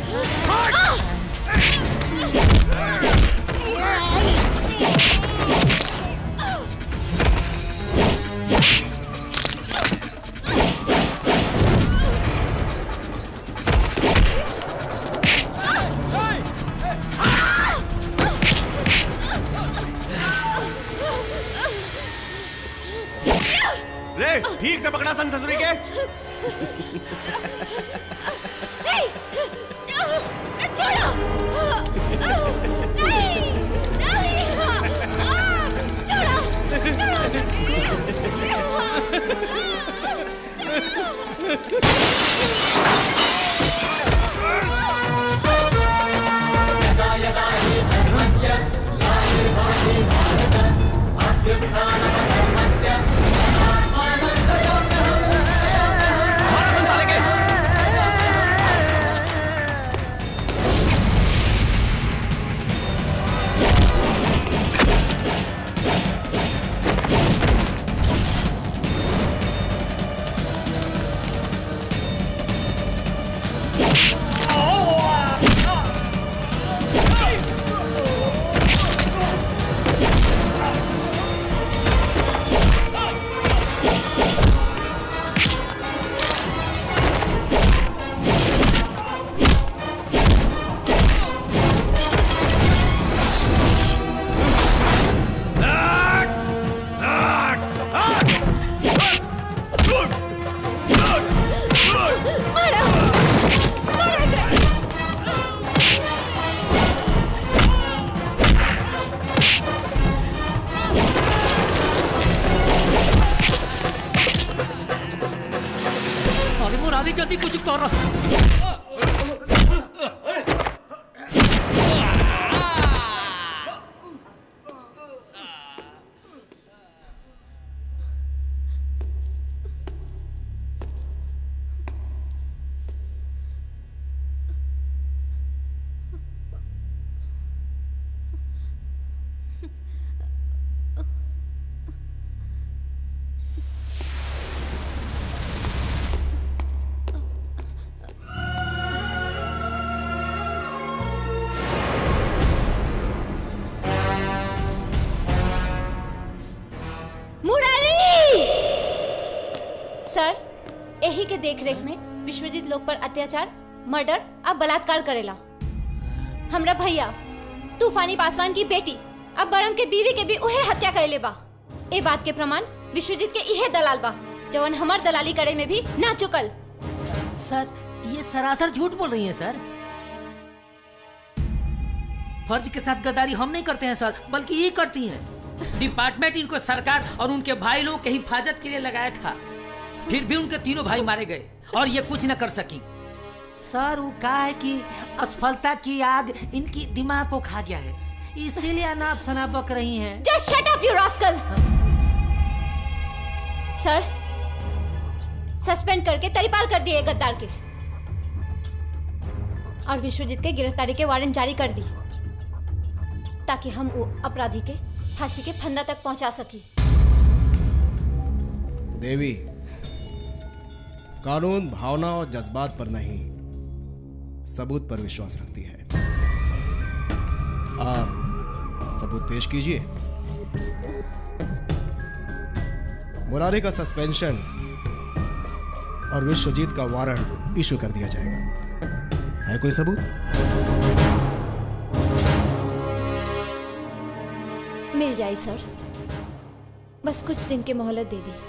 रे ठीक से पकड़ा सन ससुरी के अरे मुरारी जल्दी कुछ कर मुरारी सर यही के देखरेख में विश्वजीत लोग पर अत्याचार मर्डर अब बलात्कार करेला हमरा भैया तूफानी पासवान की बेटी अब बरम के बीवी के भी उहे हत्या कैले बा ए बात के प्रमाण विश्वजीत के इहे दलाल बा जवन हमार दलाली करे में भी ना चुकल सर ये सरासर झूठ बोल रही हैं सर फर्ज के साथ गद्दारी हम नहीं करते हैं सर बल्कि ये करती हैं डिपार्टमेंट इनको सरकार और उनके भाई लोगों के हिफाजत के लिए लगाया था फिर भी उनके तीनों भाई मारे गए और ये कुछ न कर सकी सर वो कहा है कि असफलता की आग इनकी दिमाग को खा गया है इसीलिए अनाप शनाप बक रही हैं just shut up you rascal sir suspend करके तरीपार कर दिए गद्दार के और विश्वजीत के गिरफ्तारी के वारंट जारी कर दी ताकि हम वो अपराधी के फांसी के फंदा तक पहुंचा सकी देवी कानून भावना और जज्बात पर नहीं सबूत पर विश्वास रखती है आप सबूत पेश कीजिए मुरारी का सस्पेंशन और विश्वजीत का वारंट इशू कर दिया जाएगा है कोई सबूत मिल जाए सर बस कुछ दिन की मोहलत दे दी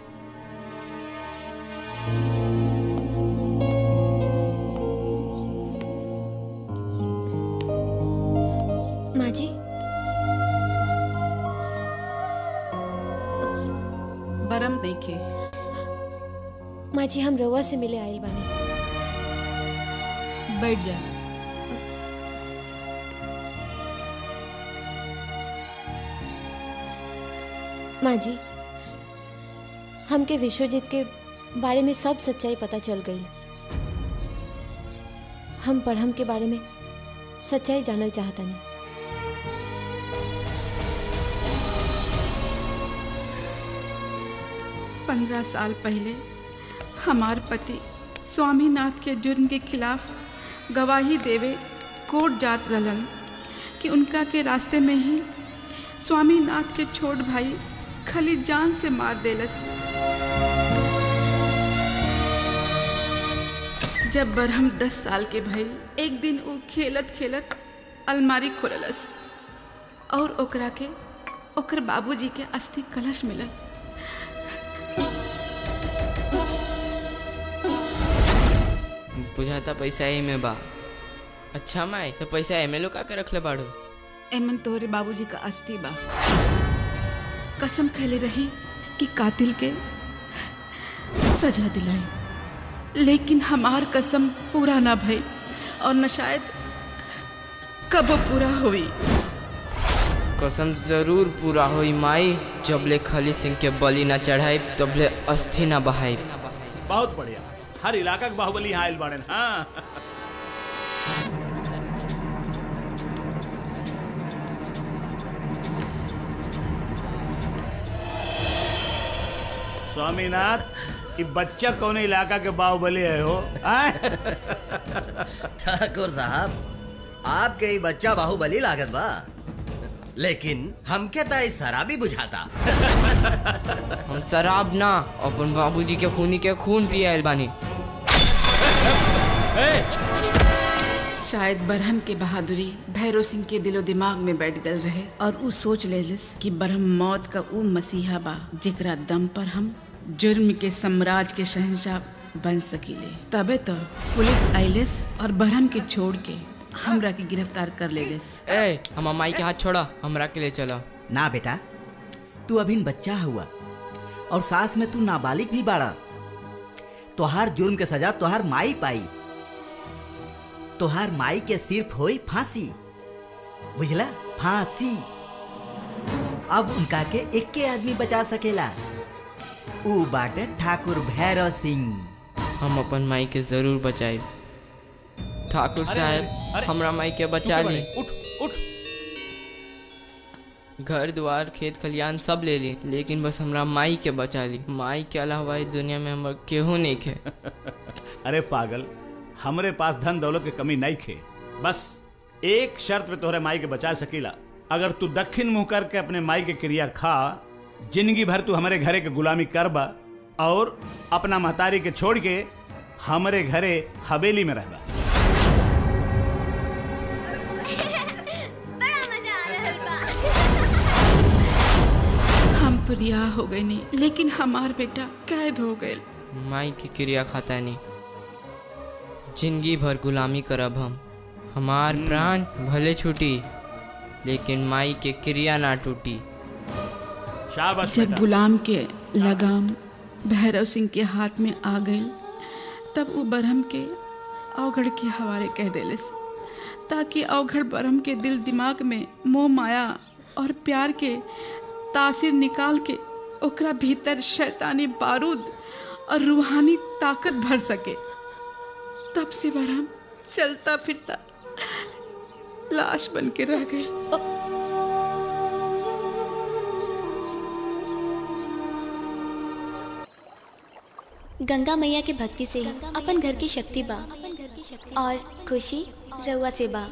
माँ जी बरम नहीं खे माँ जी हम रोवा से मिले आयल बानी बैठ जा माँ जी हमके विश्वजीत के बारे में सब सच्चाई पता चल गई हम पढ़म के बारे में सच्चाई जानल चाहता नहीं पंद्रह साल पहले हमार पति स्वामीनाथ के जुर्म के खिलाफ गवाही देवे कोर्ट जात रहलन कि उनका के रास्ते में ही स्वामीनाथ के छोट भाई खली जान से मार देलस जब बरहम दस साल के भइल एक दिन वो खेलत खेलत अलमारी खोललस और ओकरा के ओकर बाबूजी के अस्थि कलश मिलल बुझाता पैसा ही में बा अच्छा माई तो पैसा एमे लो का के रखले बाड़ू एमन तोहरे बाबूजी का अस्थि बा कसम खैले रही कि कातिल के सजा दिलाई लेकिन हमार कसम पूरा ना भई और न शायद कबो पूरा हुई कसम जरूर पूरा होई माई जबले खली सिंह के बलि ना चढ़ाई तबले अस्थि ना बहाई बहुत बढ़िया हर इलाका के बाहुबली यहाँ आयल बाड़न हाँ स्वामीनाथ ये बच्चा कौन इलाका के बाहुबली है हो आय? ठाकुर साहब आपके ही बच्चा बाहुबली लागत बा लेकिन हमके तो इस शराबी बुझाता हम शराब ना अपन बाबूजी के खूनी के खून पिए आयल बानी शायद बरहम के बहादुरी भैरव सिंह के दिलो दिमाग में बैठ गल रहे और उ सोच लेलिस कि बरहम मौत का उ मसीहा बा जेकरा दम पर हम जुर्म के साम्राज्य के शहंशाह बन सकीले तबे तो पुलिस आइलिस और बरहम के छोड़ के हमरा के गिरफ्तार कर लेलिस ए हम माई के हाथ छोड़ा हमरा के ले चला ना बेटा तू अभी बच्चा हुआ और साथ में तू नाबालिग भी बाड़ा तोहार जुर्म के सजा तोहार माई पाई तोहार माई के सिर्फ होई फांसी बुझला फांसी अब उनका के एक के आदमी बचा सकेला ऊ बाटे ठाकुर भैरव सिंह हम अपन माई के जरूर बचाई ठाकुर अरे, साहब अरे, हमरा माई के तू बचा कब ली अरे? उठ उठ घर द्वार खेत खलियान सब ले ली लेकिन बस हमरा माई के बचा ली माई के अलावा इस दुनिया में हमर केहू नहीं खे अरे पागल हमरे पास धन दौलत के कमी नहीं खे बस एक शर्त पे तोहरे माई के बचा सकीला अगर तू दक्षिण मुंह करके अपने माई के क्रिया खा जिंदगी भर तू हमारे घरे के गुलामी करबा और अपना महतारी के छोड़ के हमारे घरे हवेली में रहबा हम तो रिहा हो गए नहीं लेकिन हमार बेटा कैद हो गए माई की क्रिया खाता नहीं जिंदगी भर गुलामी करब हम हमार प्राण भले छूटी लेकिन माई के क्रिया ना टूटी शाबाश जब गुलाम के लगाम भैरव सिंह के हाथ में आ गई तब वो बरहम के अवगढ़ के हवाले कह देलिस ताकि अवघड़ बरम के दिल दिमाग में मोह माया और प्यार के तासीर निकाल के ओकरा भीतर शैतानी बारूद और रूहानी ताकत भर सके तब से बरम चलता फिरता लाश बन के रह गई गंगा मैया के भक्ति से ही अपन घर की शक्ति बा और खुशी रउआ से बा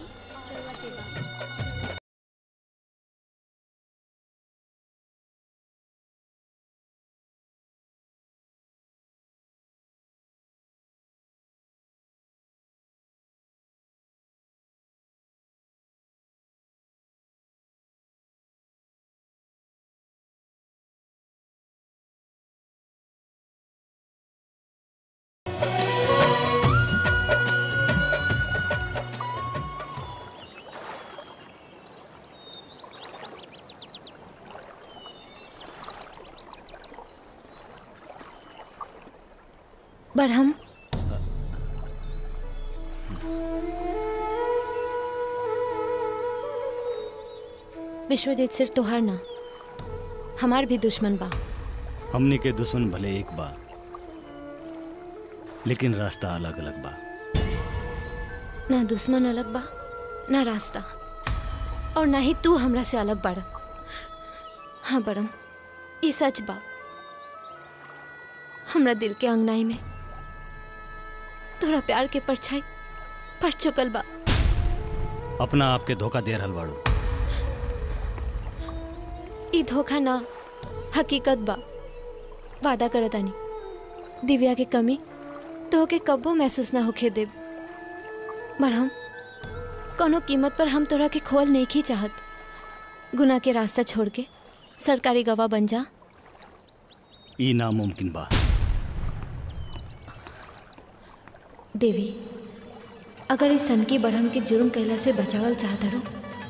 बरहम विश्वजीत सिर्फ तोहार ना हमार भी दुश्मन बा हमने के दुश्मन भले एक बा लेकिन रास्ता अलग अलग बा ना दुश्मन अलग बा ना रास्ता और ना ही तू हमरा से अलग बाड़ हाँ बड़म ई सच बा हमरा दिल के अंगनाई में तोरा प्यार के परछाई पड़ चुकल बा अपना आप के धोखा दे रहल बाड़ू ई धोखा ना हकीकत बा वादा करतानी दिव्या के कमी तो के कब्बो महसूस ना होखे देब मरहम कोनो कीमत पर हम तोरा के खोल नहीं की चाहत गुना के रास्ता छोड़ के सरकारी गवाह बन जा ई नामुमकिन बा देवी अगर इस सनकी बढ़म के जुर्म कैला से बचावल चाहत रो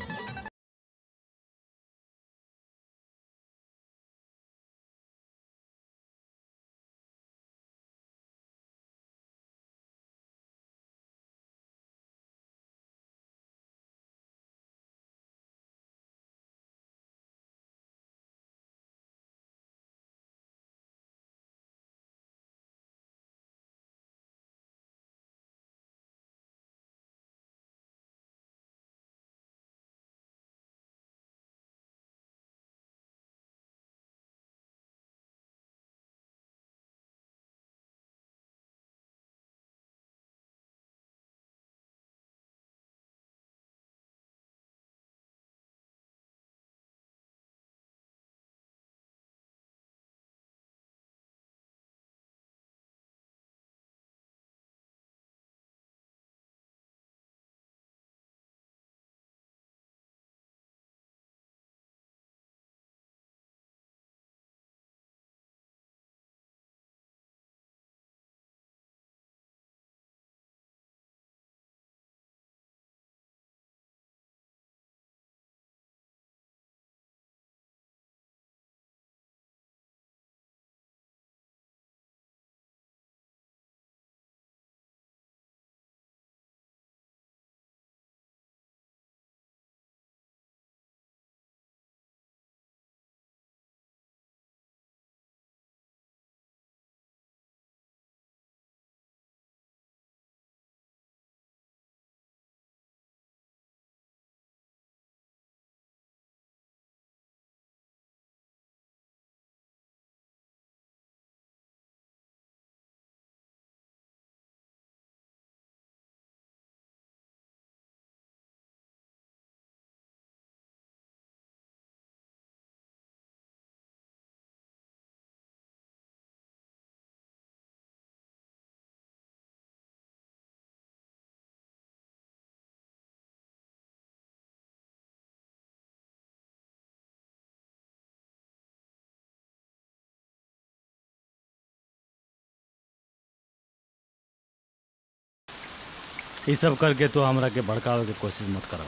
ये सब करके तो हमरा के भड़कावे के कोशिश मत करो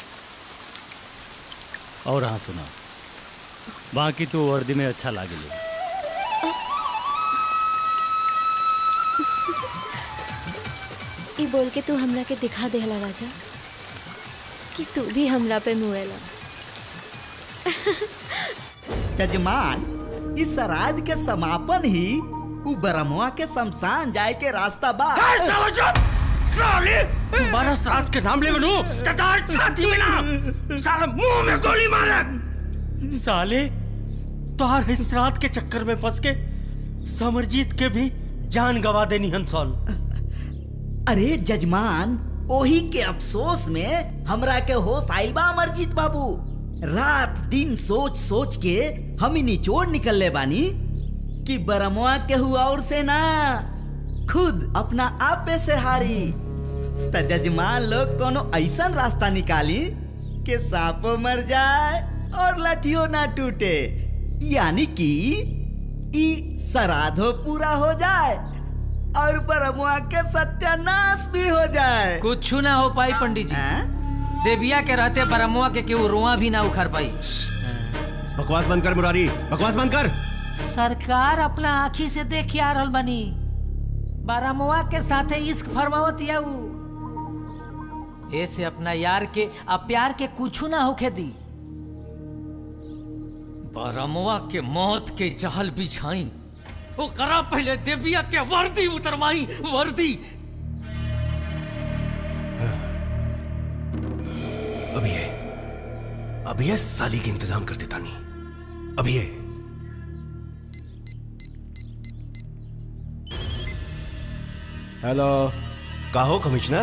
और हाँ सुना बाकी तू वर्दी में अच्छा लागे ई बोल के तू हमरा के दिखा देहला राजा कि तू भी हमरा पे मुएला जजमान इस श्राद्ध के समापन ही उ ब्रह्मवा के शमशान जाए के रास्ता बा साले तुम्हारा श्राद्ध के नाम ले बनू ततार छाती में ना साले मुंह में गोली मारे साले तोहार इस श्राद्ध के चक्कर में फंस के समरजीत के भी जान गवा देनी हंसौल अरे जजमान ओही के अफसोस में हमरा के होश आइल बा अमरजीत बाबू रात दिन सोच सोच के हम ही निचोड़ निकल ले बानी कि बरमुआ के हुआ और से ना खुद अपना आप पे से हारी त जजमान लोग कोनो ऐसा रास्ता निकाली कि सांपो मर जाए और लठियो ना टूटे यानी कि ई श्राद्धो पूरा हो जाए और ब्रह्मा के सत्यानाश भी हो जाए कुछ ना हो पाई पंडित जी देविया के रहते ब्रह्मवा के केहू रोआ भी ना उखड़ पाई बकवास बंद कर मुरारी बकवास बंद कर सरकार अपना आँखी से देख आ रहल बनी बारामुआ के साथे इश्क फरमावत या उ ऐसे अपना यार के आ प्यार के कुछ ना होखे दी बारामुआ के मौत के जहल बिछाई वो करा पहले देविया के वर्दी उतरवाई वर्दी अभी है अभी है साली के इंतजाम कर देता नहीं अभी है हेलो कहो कमिश्नर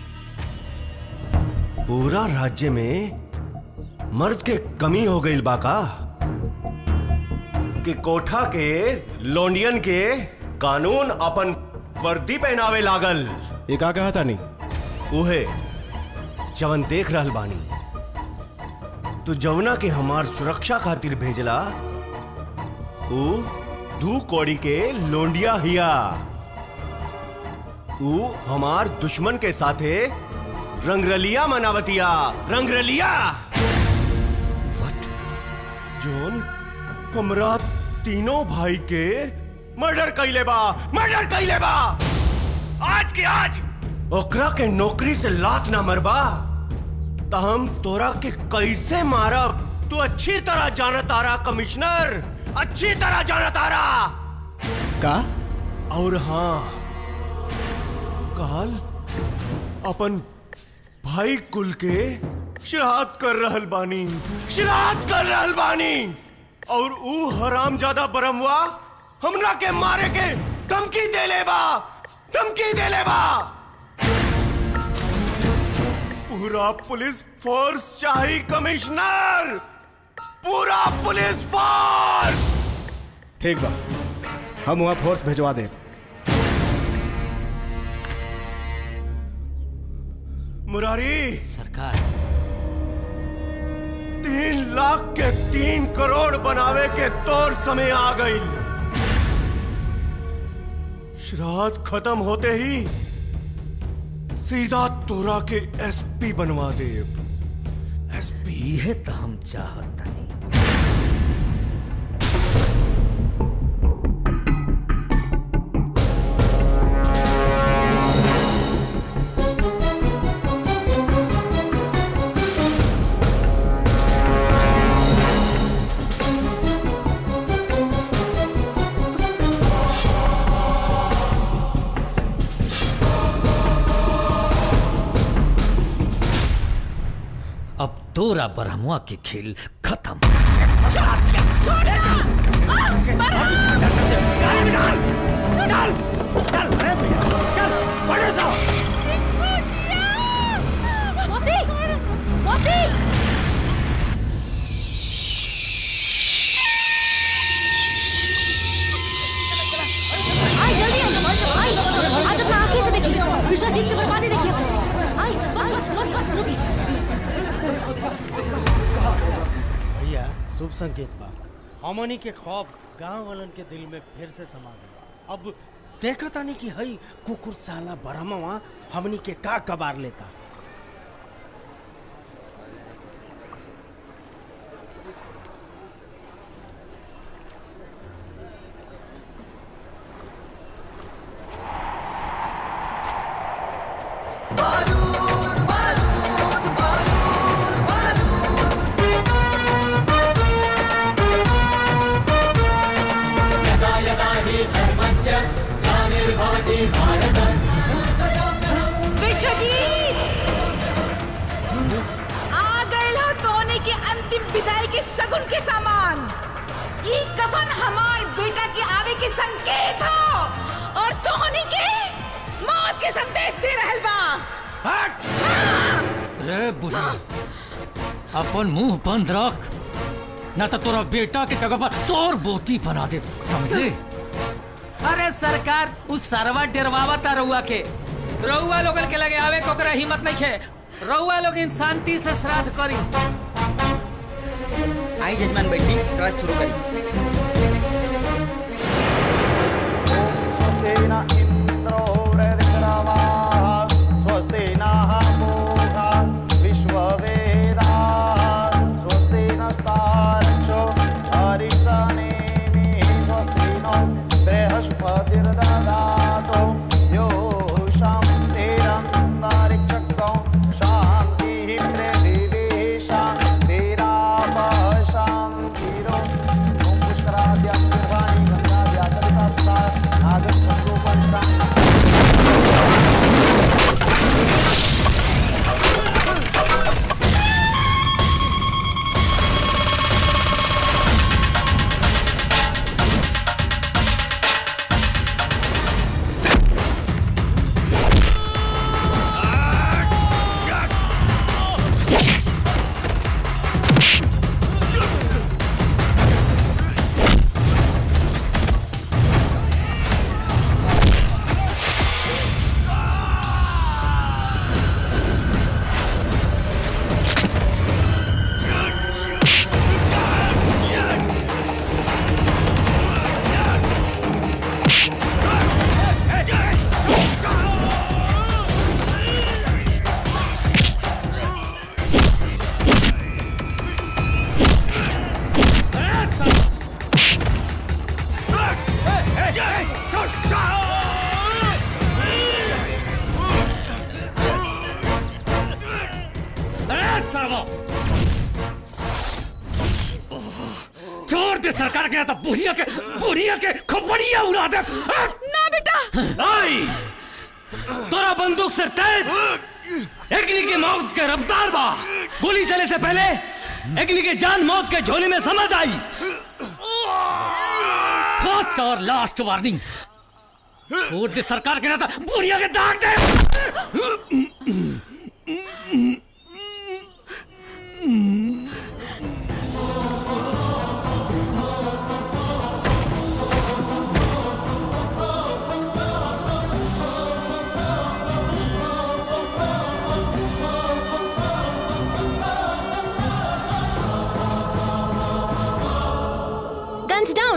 पूरा राज्य में मर्द के कमी हो गई बाका कि कोठा के लोंडियन के कानून अपन वर्दी पहनावे लागल ये का कहा था नहीं उहे जवन देख रहल बानी तू जवना के हमार सुरक्षा खातिर भेजला ऊ दू कौड़ी के लोंडिया हिया ऊ हमार दुश्मन के साथे रंगरलिया मनावतिया रंगरलिया जोन हमरा तीनों भाई के मर्डर कैले बा मर्डर कैले बा आज के आज ओकरा के नौकरी से लात ना मरबा त हम तोरा के कैसे मारब तू अच्छी तरह जाना तारा कमिश्नर अच्छी तरह जाना तारा का और हाँ काल अपन भाई कुल के श्राद्ध कर रहल बानी श्राद्ध कर रहल बानी और ऊ हराम ज्यादा बरमवा हमरा के मारे के धमकी दे ले बा धमकी दे ले बा पूरा पुलिस फोर्स चाहिए कमिश्नर पूरा पुलिस फोर्स ठीक बा हम वहाँ फोर्स भिजवा दे मुरारी सरकार तीन लाख के तीन करोड़ बनावे के तौर समय आ गई श्राद्ध खत्म होते ही सीधा तोरा के एसपी बनवा दे एसपी यह तो हम चाहत नहीं अब तोरा ब्रह्मवा के खेल खत्म मौसी मौसी आई जल्दी आई आज अपना आंखें से देखिए विश्वजीत की बर्बादी देखिए आई बस बस बस बस रुकी भैया शुभ संकेत बा हमनी के खौफ गांव वालन के दिल में फिर से समा गई अब देखा तानी कि हई कुकुर साला बरहमवा हमनी के का कबार लेता अंतिम विदाई के सगुन के सामान ई कफन हमार बेटा के आवे के संकेत हो और तोहनी के मौत के संदेश दे रहल बा रे बुढ़िया अपन मुंह बंद रख ना तो तोरा बेटा के जगह पर तोर बोटी बना दे समझे अरे सरकार उस सरवा डरवावा था रउआ के रउआ लोगन के लगे आवे कोकरा हिम्मत नहीं खे रउआ लोग इन शांति से श्राद्ध करी आई जजमान बैठी श्राद्ध शुरू करी स्वस्ति नः पूषा विश्ववेदाः स्वस्ति नस्तार्क्ष्यो अरिष्टनेमिः स्वस्ति नो बृहस्पतिर्दधातु यो शान्तिरन्तरिक्षकौ शान्तिः पृथिवी शान्तिरापः शान्तिरो ॐ पुष्कराद्यां निर्वाणी गङ्गाद्या सविता सुता नागच्छन्तु अरे सर्वो छोड़ दे सरकार के यहाँ तो बुढ़िया के बुढ़िया के खोपड़िया उड़ा दे ना बेटा आई तोरा बंदूक से तेज अग्नि की मौत के रफ्तार बा गोली चले से पहले अग्नि के जान मौत के झोली में समझ आई फर्स्ट और लास्ट वार्निंग छोड़ दे सरकार के यहाँ तो बुढ़िया के दाग दे गन्स डाउन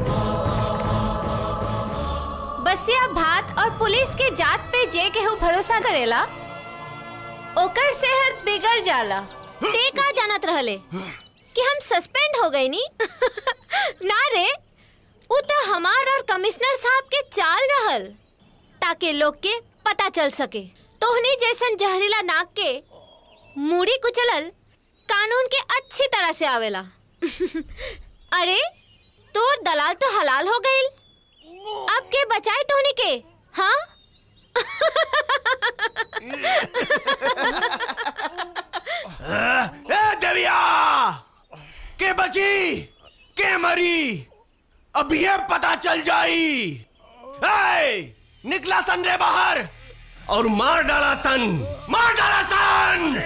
बसिया भात और पुलिस के जात पे जे केहू भरोसा करेला ओकर सेहत बिगड़ जाला ते का जानत रहले कि हम सस्पेंड हो गई नी ना रे उ तो हमार और कमिश्नर साहब के चाल रहल ताकि लोग के पता चल सके तोहनी जैसन जहरीला नाक के मूड़ी कुचलल कानून के अच्छी तरह से आवेला अरे तोर दलाल तो हलाल हो गईल अब के बचाए तोहनी के हाँ ए देविया के बची के मरी अब ये पता चल जाई ए, निकला सन रे बाहर और मार डाला सन मार डाला सन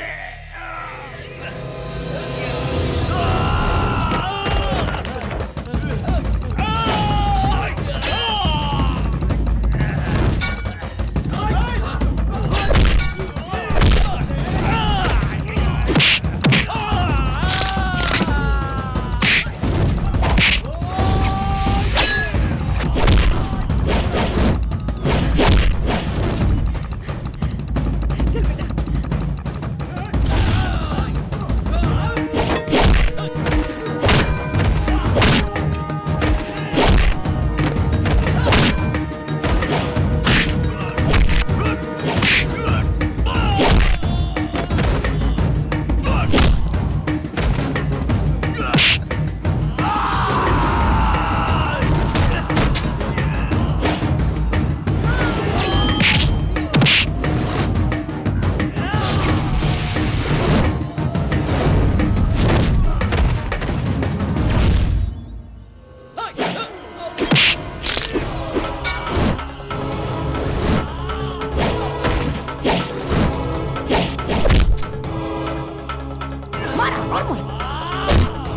और मार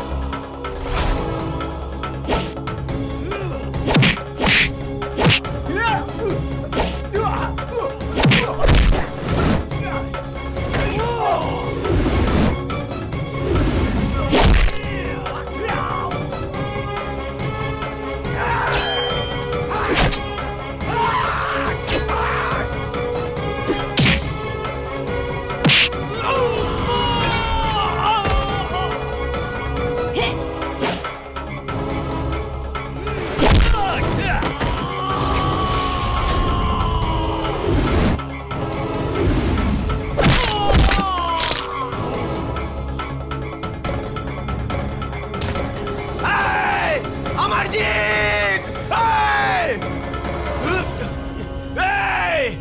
Hey! अमरजीत Hey! Hey!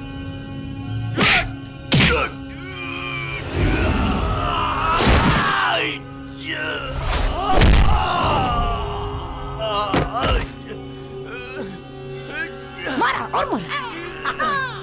मारा और मारा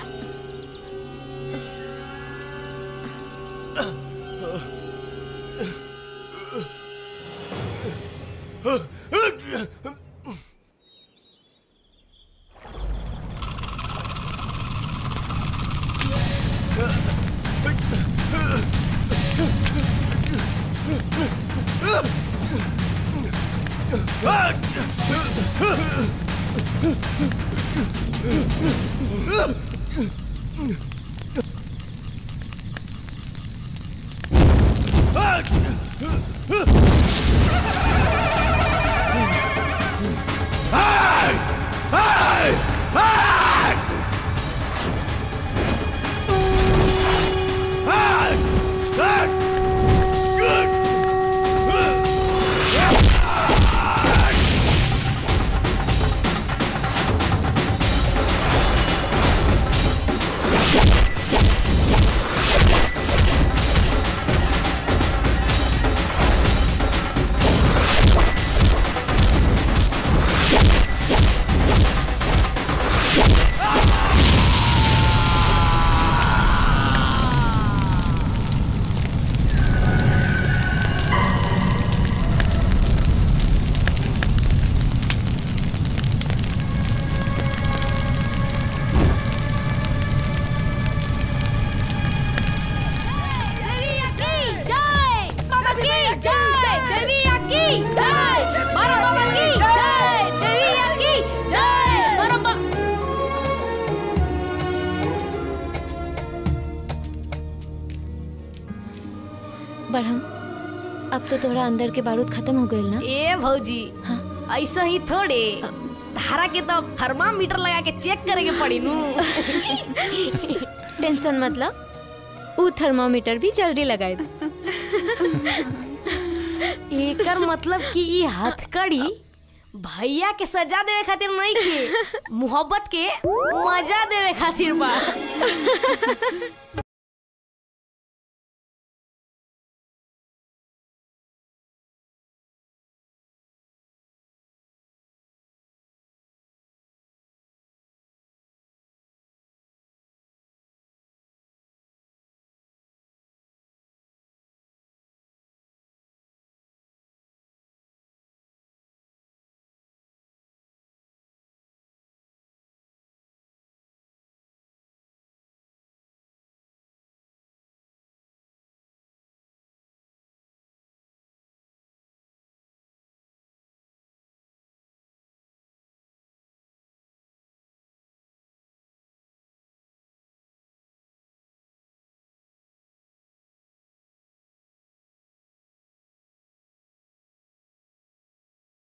बढ़म अब तो तोहरा अंदर के बारूद खत्म हो गइल ना ए भौजी ऐसा ही थोड़े धारा के तो थर्मामीटर लगा के चेक करे के पड़ी नू टेंशन मतलब ऊ थर्मामीटर भी जल्दी लगाए एकर मतलब कि ई हथकड़ी भैया के सजा देवे खातिर नहीं के मोहब्बत के मजा देवे खातिर बा